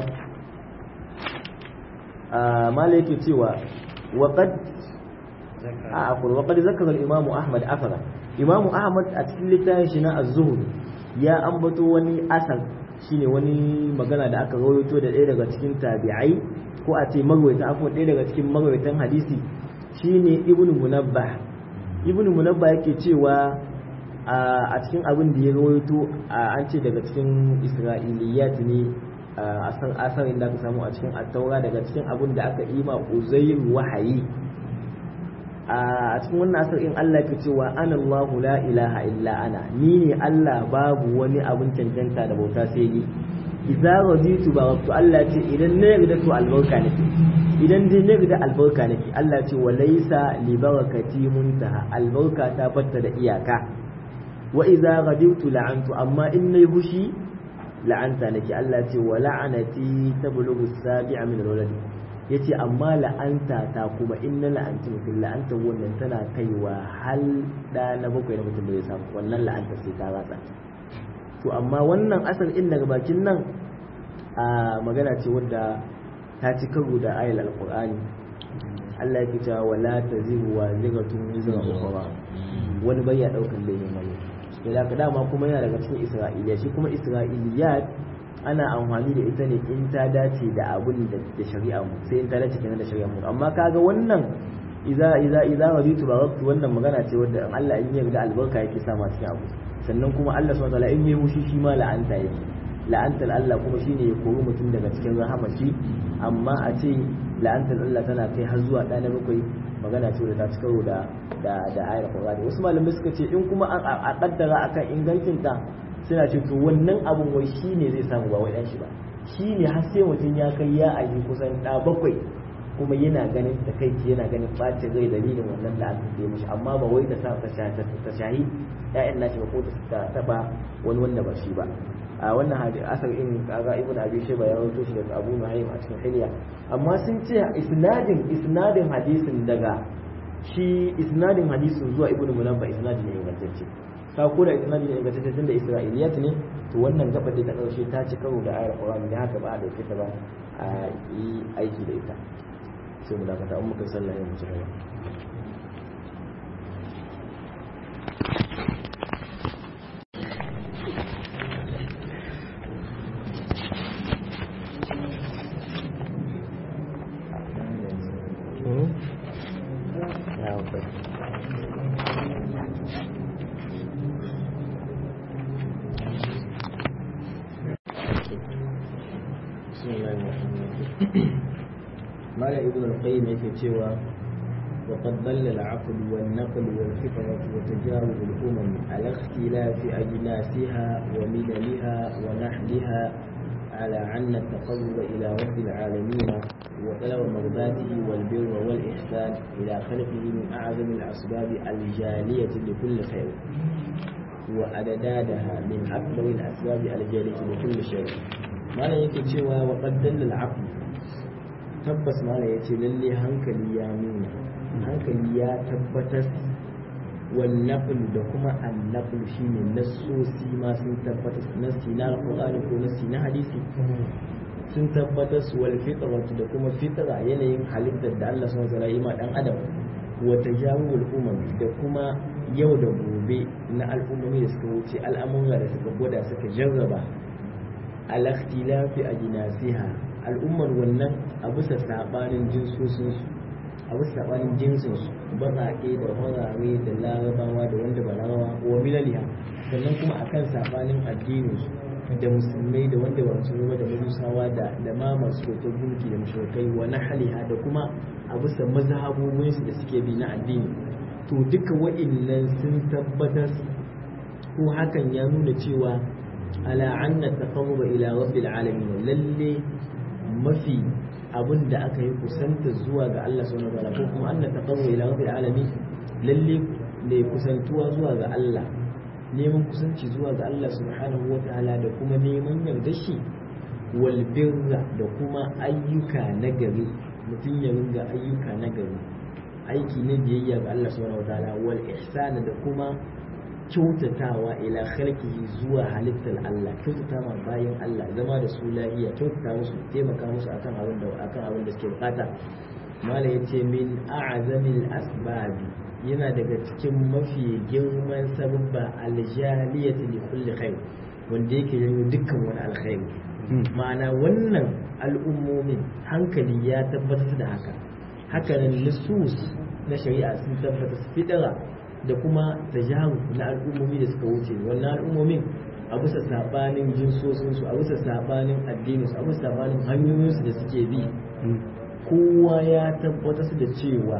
B: malam yake cewa waqad a akwai waqad zakara al-imamu ahmad afara imamu ahmad a cikin littafin shi na az-zuhd ya ambato wani asar shine wani magana da aka rawaito da ɗaya daga cikin tabi'ai ko a ce marwaita akwai ɗaya daga cikin marwaitan hadisi shine ibnu munabbah ibnu munabbah yake cewa a cikin abin da ya rawaito an ce daga cikin isra'iliyat ne a san asarin da aka samu a cikin attaura daga cikin abin da aka yi ma uzair wahayi a cikin wannan asar in Allah ke cewa ana Allahu la ilaha illa ana ni ne Allah babu wani abin cancanta da bauta sai ni idza raditu baraktu Allah ce idan na yarda to albarka nake idan dai na yarda albarka nake Allah ce wa laysa li barakati muntaha albarka ta batta da iyaka wa idza raditu la'antu amma in nayi hushi la'anta nake Allah ce wa la'anati tablughu sabi'a min al-walad yace amma la'anta ta kuma in na la'anci mutum la'anta wannan tana kaiwa hal da na bakwai na mutum da zai samu wannan la'anta sai ta ratsa to amma wannan asar in daga bakin nan a magana ce wadda ta ci karo da ayal alqur'ani Allah ya cewa wala taziru wa zigatun wizra ukhra wani bai ya daukar laifin wani da ka dama kuma yana daga cikin isra'iliya shi kuma isra'iliyat ana amfani da ita ne in ta dace da abun da shari'a mu sai in ta dace kenan da shari'a mu amma kaga wannan idza idza idza raditu baraktu wannan magana ce wadda Allah in ya ga albarka yake sa ma cikin abu sannan kuma Allah subhanahu wataala in yi mushi shi ma la'anta yake la'antar Allah kuma shine ya kori mutum daga cikin rahama shi amma a ce la'antar Allah tana kai har zuwa ɗana bakwai magana ce da ta ci karo da da da ayar Qur'ani wasu malamai suka ce in kuma a kaddara akan ingancin ta suna ce to wannan abun wai shine zai samu ba wai dan shi ba shine har sai mutum ya kai ya ayi kusan ɗa bakwai kuma yana ganin da kai yana ganin bacin rai dalilin wannan da aka yi mishi amma ba wai ta sa ta shahi ƴaƴan nashi ba ko ta taba wani wanda ba shi ba a wannan hadisi asar in kaga ibnu abi shayba ya rawaito shi daga abu nu'aym a cikin hilya amma sun ce isnadin isnadin hadisin daga shi isnadin hadisin zuwa ibnu munabba isnadin ne ingantacce ka ko da isnadin ne ingantacce tunda isra'iliyat ne to wannan gabar da ta karshe ta ci karo da ayar qur'ani da haka ba a dauke ta ba a yi aiki da ita sai mu dakata an muka sallah ya mu ci gaba مالا ابن القيم yake cewa وقد ضل العقل والنقل والفطرة وتجارب الأمم على اختلاف أجناسها ومللها ونحلها على أن التقرب إلى رب العالمين وطلب مرضاته والبر والإحسان إلى خلقه من أعظم الأسباب الجالية لكل خير وأددادها من أكبر الأسباب الجالية لكل شيء ما لا يكي cewa وقد دل العقل tabbas mala ya ce lalle hankali ya nuna hankali ya tabbatar wannafil da kuma annafil shine nassosi ma sun tabbatar nassi na alqur'ani ko nassi na hadisi sun tabbatar wal fitratu da kuma fitra yanayin halittar da Allah subhanahu wa ta'ala ma dan adam wa tajawul umam da kuma yau da gobe na al'ummomi da suka wuce al'amura da suka gwada suka jarraba al ikhtilafi ajnasiha al'ummar wannan a bisa sabanin jinsosinsu a bisa sabanin jinsinsu baƙaƙe da horare da larabawa da wanda ba larabawa wa milaliya sannan kuma akan sabanin addininsu da musulmai da wanda ba musulmai da majusawa da da ma masu hoton gunki da mushrikai wa nahliha da kuma a bisa mazhabobinsu da suke bi na addini to duka wa'innan sun tabbatar ko hakan ya nuna cewa ala anna taqarruba ila rabbil alamin lalle mafi abin da aka yi kusanta zuwa ga Allah subhanahu wa ta'ala ko kuma anna taqarruba ila rabbil alamin lalle ne kusantuwa zuwa ga Allah neman kusanci zuwa ga Allah subhanahu wa ta'ala da kuma neman yarda shi wal birra da kuma ayyuka nagari mutum ya ringa ayyuka nagari aiki na biyayya ga Allah subhanahu wataala wal ihsana da kuma kyautatawa ila khalqihi zuwa halittar Allah kyautata ma bayan Allah zama da su lafiya kyautata musu taimaka musu akan abin da akan abin da suke bukata mala yace min a'zamil asbabi yana daga cikin mafi girman sababba aljaliyati li kulli khair wanda yake janyo dukkan wani alkhairi ma'ana wannan al'ummomin hankali ya tabbatar da haka hakanan nusus na shari'a sun tabbatar fitara da kuma tajaru na al'ummomi da suka wuce wannan al'ummomin a bisa sabanin jinsosinsu a bisa sabanin addininsu a bisa sabanin hanyoyinsu da suke bi kowa ya tabbatar da cewa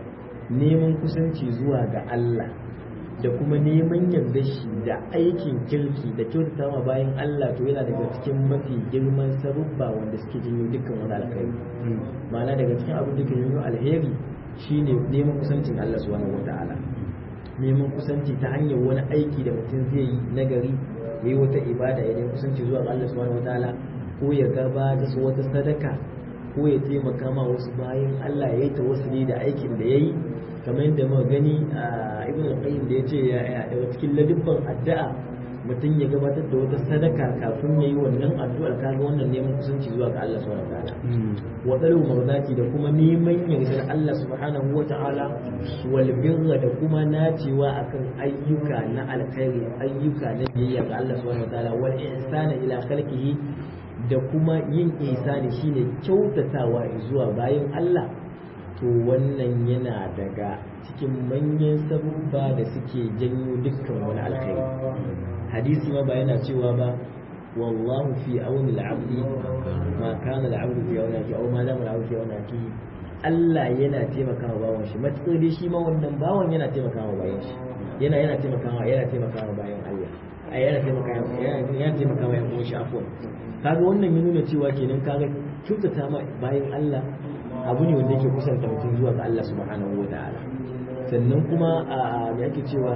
B: neman kusanci zuwa ga Allah da kuma neman yarda shi da aikin kirki da kyautata ma bayan Allah to yana daga cikin mafi girman sabubba wanda suke janyo dukkan wani alkhairi ma'ana daga cikin abin da ke janyo alheri shine neman kusancin Allah subhanahu wataala neman kusanci ta hanyar wani aiki da mutum zai yi nagari ya yi wata ibada ya neman kusanci zuwa ga Allah subhanahu wataala ko ya gabata su wata sadaka ko ya taimaka ma wasu bayan Allah ya yi tawassuli da aikin da ya yi kamar yadda muka gani a ibn al-qayyim da yace ya daga cikin ladubban addu'a mutum ya gabatar da wata sadaka kafin ya yi wannan addu'ar kaga wannan neman kusanci zuwa ga Allah subhanahu wataala wa dalu marzati da kuma neman yardar Allah subhanahu wataala wal birra da kuma nacewa akan ayyuka na alkhairi ayyuka na biyayya ga Allah subhanahu wataala wal ihsana ila khalqihi da kuma yin ihsani shine kyautatawa zuwa bayan Allah to wannan yana daga cikin manyan sabubba da suke janyo dukkan wani alkhairi hadisi ma ba yana cewa ba wallahu fi auni al-abdi ma kana al-abdu fi auni aki aw ma dama al-abdu fi auni aki Allah yana taimakawa bawan shi matukar dai shi ma wannan bawan yana taimakawa bayan shi yana yana taimakawa yana taimakawa bayan Allah ai yana taimakawa yana taimakawa yan uwan shi afwan kaga wannan ya nuna cewa kenan kaga kyautata ma bayan Allah abu ne wanda yake kusanta mutum zuwa ga Allah subhanahu wa ta'ala sannan kuma a me ake cewa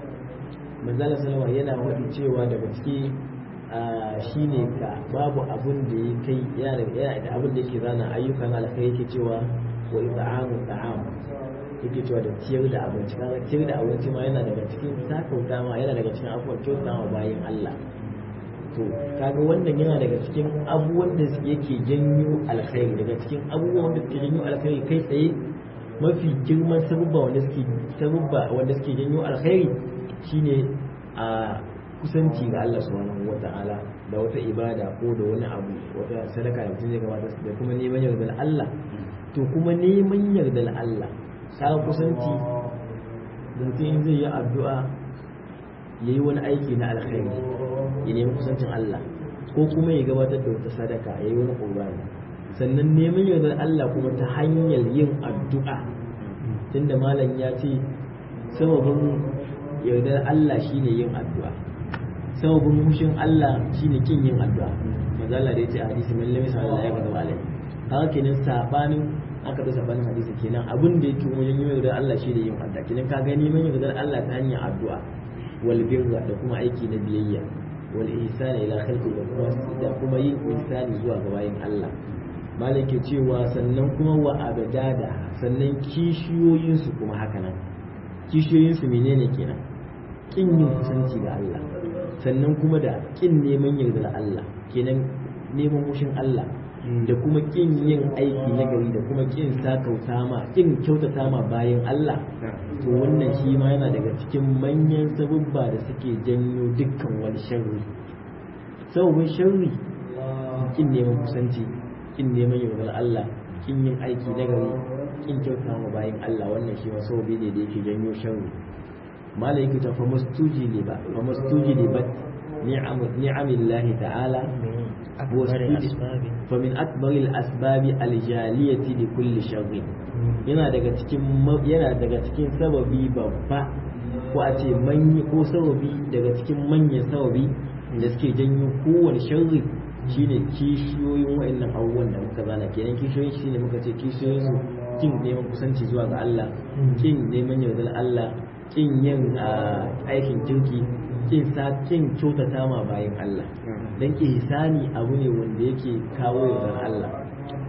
B: manzala salama yana faɗi cewa daga ciki shine ka babu abun da ya kai yana da abun da yake zana ayyukan alkai yake cewa wa ita'amu ta'am yake cewa da ciyar da abinci kaga ciyar da abinci ma yana daga cikin sakauta ma yana daga cikin abubuwan kyauta ma bayan Allah to kaga wannan yana daga cikin abubuwan da yake janyo alkhairi daga cikin abubuwan da suke janyo alkhairi kai tsaye mafi girman sabubba wanda suke sabubba wanda suke janyo alkhairi shine a kusanci ga Allah subhanahu wata'ala da wata ibada ko da wani abu wata sadaka da mutum zai gabata da kuma neman yardar Allah to kuma neman yardar Allah ka kusanci da mutum zai yi addu'a ya yi wani aiki na alkhairi ya nemi kusancin Allah ko kuma ya gabatar da wata sadaka ya yi wani ƙurbani sannan neman yardar Allah kuma ta hanyar yin addu'a tunda malam ya ce sababin yardar Allah shine yin addu'a sababin mushin Allah shine kin yin addu'a manzo Allah da ya ce a hadisi man lam yasal Allah ya gaba alai haka kenan sabanin aka da sabanin hadisi kenan abin da yake wajen yin yardar Allah shine yin addu'a kenan ka gani neman yardar Allah ta hanyar addu'a wal birra da kuma aiki na biyayya wal ihsani ila khalqi da kuma da kuma yin ihsani zuwa ga bayin Allah malam ke cewa sannan kuma wa abadada sannan kishiyoyin su kuma haka nan kishiyoyin su menene kenan kin yin kusanci ga Allah sannan kuma da kin neman yardar Allah kenan neman mushin Allah da kuma kin yin aiki na gari da kuma kin sakauta ma kin kyautata ma bayan Allah to wannan shi ma yana daga cikin manyan sabubba da suke janyo dukkan wani sharri sababin sharri kin neman kusanci kin neman yardar Allah kin yin aiki na gari kin kyautata ma bayan Allah wannan shi ma sababi ne da yake janyo sharri malai yake ta fa mastuji ne ba fa mastuji ne ba ni'amillahi ta'ala فمن أكبر الأسباب الجالية لكل شر yana daga cikin yana daga cikin sababi babba ko a ce manyi ko sababi daga cikin manyan sababi da suke janyo kowane sharri shine kishiyoyin wa'annan abubuwan da muka zana kenan kishiyoyin shine muka ce kishiyoyin su kin neman kusanci zuwa ga Allah kin neman yardar Allah kin yin aikin kirki kin sa kin kyautata ma bayan Allah dan ihsani abu ne wanda yake kawo yardar Allah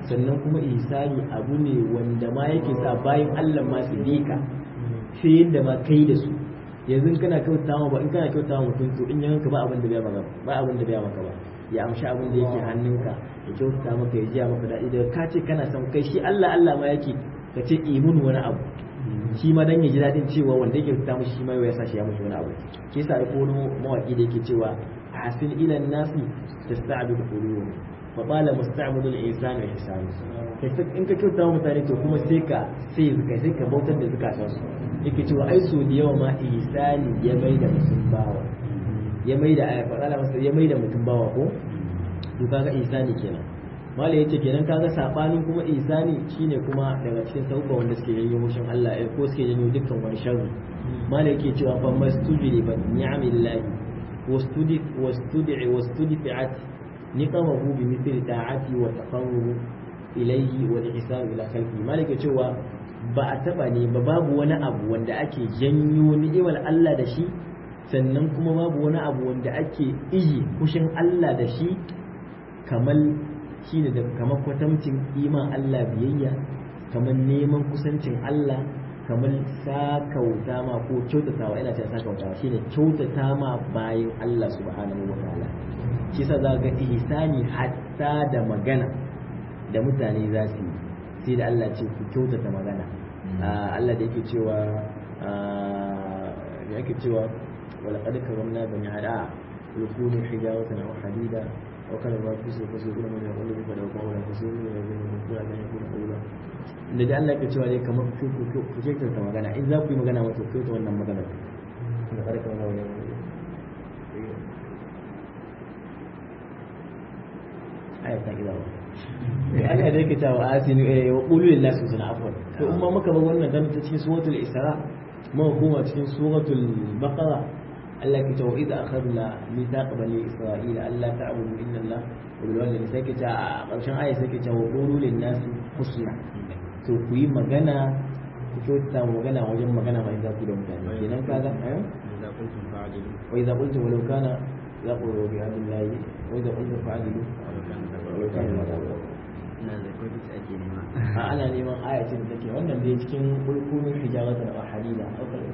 B: sannan kuma ihsani abu ne wanda ma yake sa bayan Allah ma su bi ka sai yadda ma kai da su yanzu kana kyauta ma ba in kana kyauta ma mutum to in yanka ba abin da bai maka ba abin da bai maka ba ya amshi abin da yake hannunka ya kyauta maka ya jiya maka daɗi daga ka ce kana son kai shi Allah Allah ma yake ka ce imun wani abu shi ma dan ya ji daɗin cewa wanda yake kyauta mishi shi ma ya sa shi ya mishi wani abu ke sa ai kono mawaki da yake cewa hasin ila nasi tasta'bid quluhum fa qala musta'bid al-insan wa ihsan in ka kyauta mutane to kuma sai ka sai ka sai ka bautar da zakatan su yake cewa ai so da yawa ma ihsani ya mai da mutum bawa ya mai da aya faɗa masa ya mai da mutum bawa ko to kaga ihsani kenan mala yace kenan kaga sabanin kuma ihsani shine kuma daga cikin sauka wanda suke yanyo mushin Allah eh ko suke yanyo dukkan wani sharri mala yake cewa fa mastujri ba ni'amillahi wastudi wastudi wastudifi'at niqamahu bi mithli ta'ati wa taqarrub ilayhi wa ihsan ila khalqi mala yake cewa ba a taba ne ba babu wani abu wanda ake janyo ni'imar Allah da shi sannan kuma babu wani abu wanda ake iji kushin Allah da shi kamar shi ne da kamar kwatamcin iman Allah biyayya kamar neman kusancin Allah kamar sakauta ma ko kyautatawa ina cewa sakauta shine kyautata ma bayan Allah subhanahu wa ta'ala shi sa za ga ihsani hatta da magana da mutane za su yi sai da Allah ce ku kyautata magana Allah da yake cewa da yake cewa wala qad karamna bani ada yakunu hijaratan aw hadida aw kana ma fi sai kasu kuma ne wanda bai da kuma wala kasu ne da ne ko da ne ko da Allah da da Allah ke cewa dai kamar ku ku ku ku kyautata magana in za ku yi magana wato ku ta wannan magana da qad karamna bani ayat ta gida Allah da yake cewa asinu eh wa qulu lin nas husna afwan to umma muka bar wannan dan ta cikin suratul isra mu kuma cikin suratul baqara Allah ke cewa idza akhadna mithaq bani isra'ila alla ta'budu illa Allah wa bil walidayni sai ke cewa a ƙarshen aya sai ke cewa wa qulu lin nas husna to ku yi magana ku kyauta magana wajen magana mai za ku da mutane kenan kaga eh wa idza qultum walau kana yaqulu bi hadillahi wa idza qultum fa'dilu walau kana la a ana neman ayatin da take wannan da cikin kulkumin hijaratan wa hadida aw kal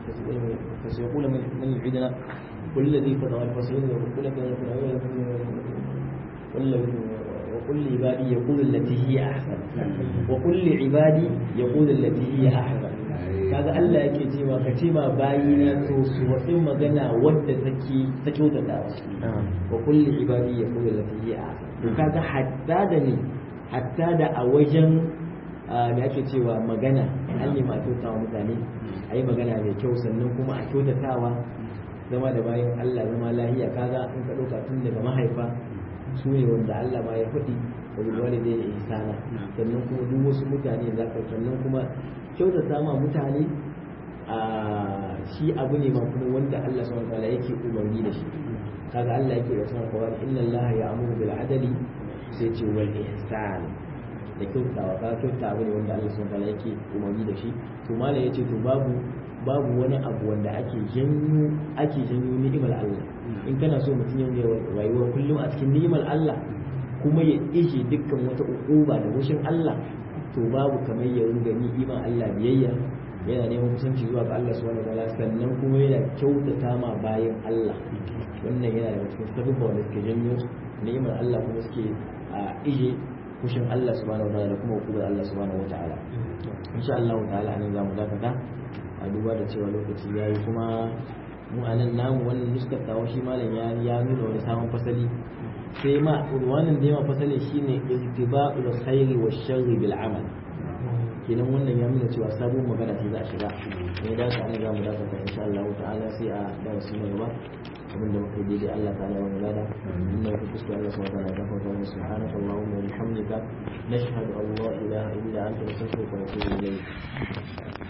B: fa sai yaqulu man man yu'iduna qul ladhi fadara al fasil wa qul ladhi fadara qul wa qul li ibadi yaqulu allati hiya ahsan wa qul li ibadi yaqulu allati hiya ahsan kaga Allah yake cewa ka ce ma bayina to su wadi magana wadda take ta kyautata wa qul li ibadi yaqulu allati hiya ahsan to kaga hatta da ni hatta da a wajen da ake cewa magana an nema a kyautawa mutane a yi magana mai kyau sannan kuma a kyautatawa zama da bayan Allah zama lahiya kaga in ka ɗauka tun daga mahaifa su ne wanda Allah ma ya faɗi wa bil walidayni ihsana sannan kuma duk wasu mutane za ka sannan kuma kyautata ma mutane a shi abu ne ma kuma wanda Allah subhanahu wa ta'ala yake umarni da shi kaga Allah yake da sunan Qur'ani inna Allah ya'muru bil adli sai ce wal ihsan da kyautawa ka kyauta abu ne wanda Allah subhanahu wataala yake umarni da shi to malam yace to babu babu wani abu wanda ake janyo ake janyo ni'imar Allah in kana so mutum ya rayuwa kullum a cikin ni'imar Allah kuma ya ishe dukkan wata ukuba da wushin Allah to babu kamar ya ringa ni'imar Allah biyayya yana neman kusanci zuwa ga Allah subhanahu wataala sannan kuma yana kyautata ma bayan Allah wannan yana daga cikin sabubba wanda suke janyo ni'imar Allah kuma suke a ije kushin Allah subhanahu wataala da kuma hukumar Allah subhanahu wataala insha Allah ta'ala anan zamu dakata a duba da cewa lokaci yayi kuma mu anan namu wannan nuskar tawa shi malam ya ya nuna wani sabon fasali sai ma wannan da yawa fasali shine ittiba'ul khairi wash sharri bil amal kenan wannan ya nuna cewa sabon magana ce za a shiga ne da ka anan zamu dakata insha Allah ta'ala sai a darasi mai gaba abin da muka daidai Allah ta ala wani lada inna ku kuskure Allah subhanahu wa ta'ala gafa wa subhanaka allahumma wa bihamdika nashhadu an la ilaha illa anta nastaghfiruka wa natubu ilayk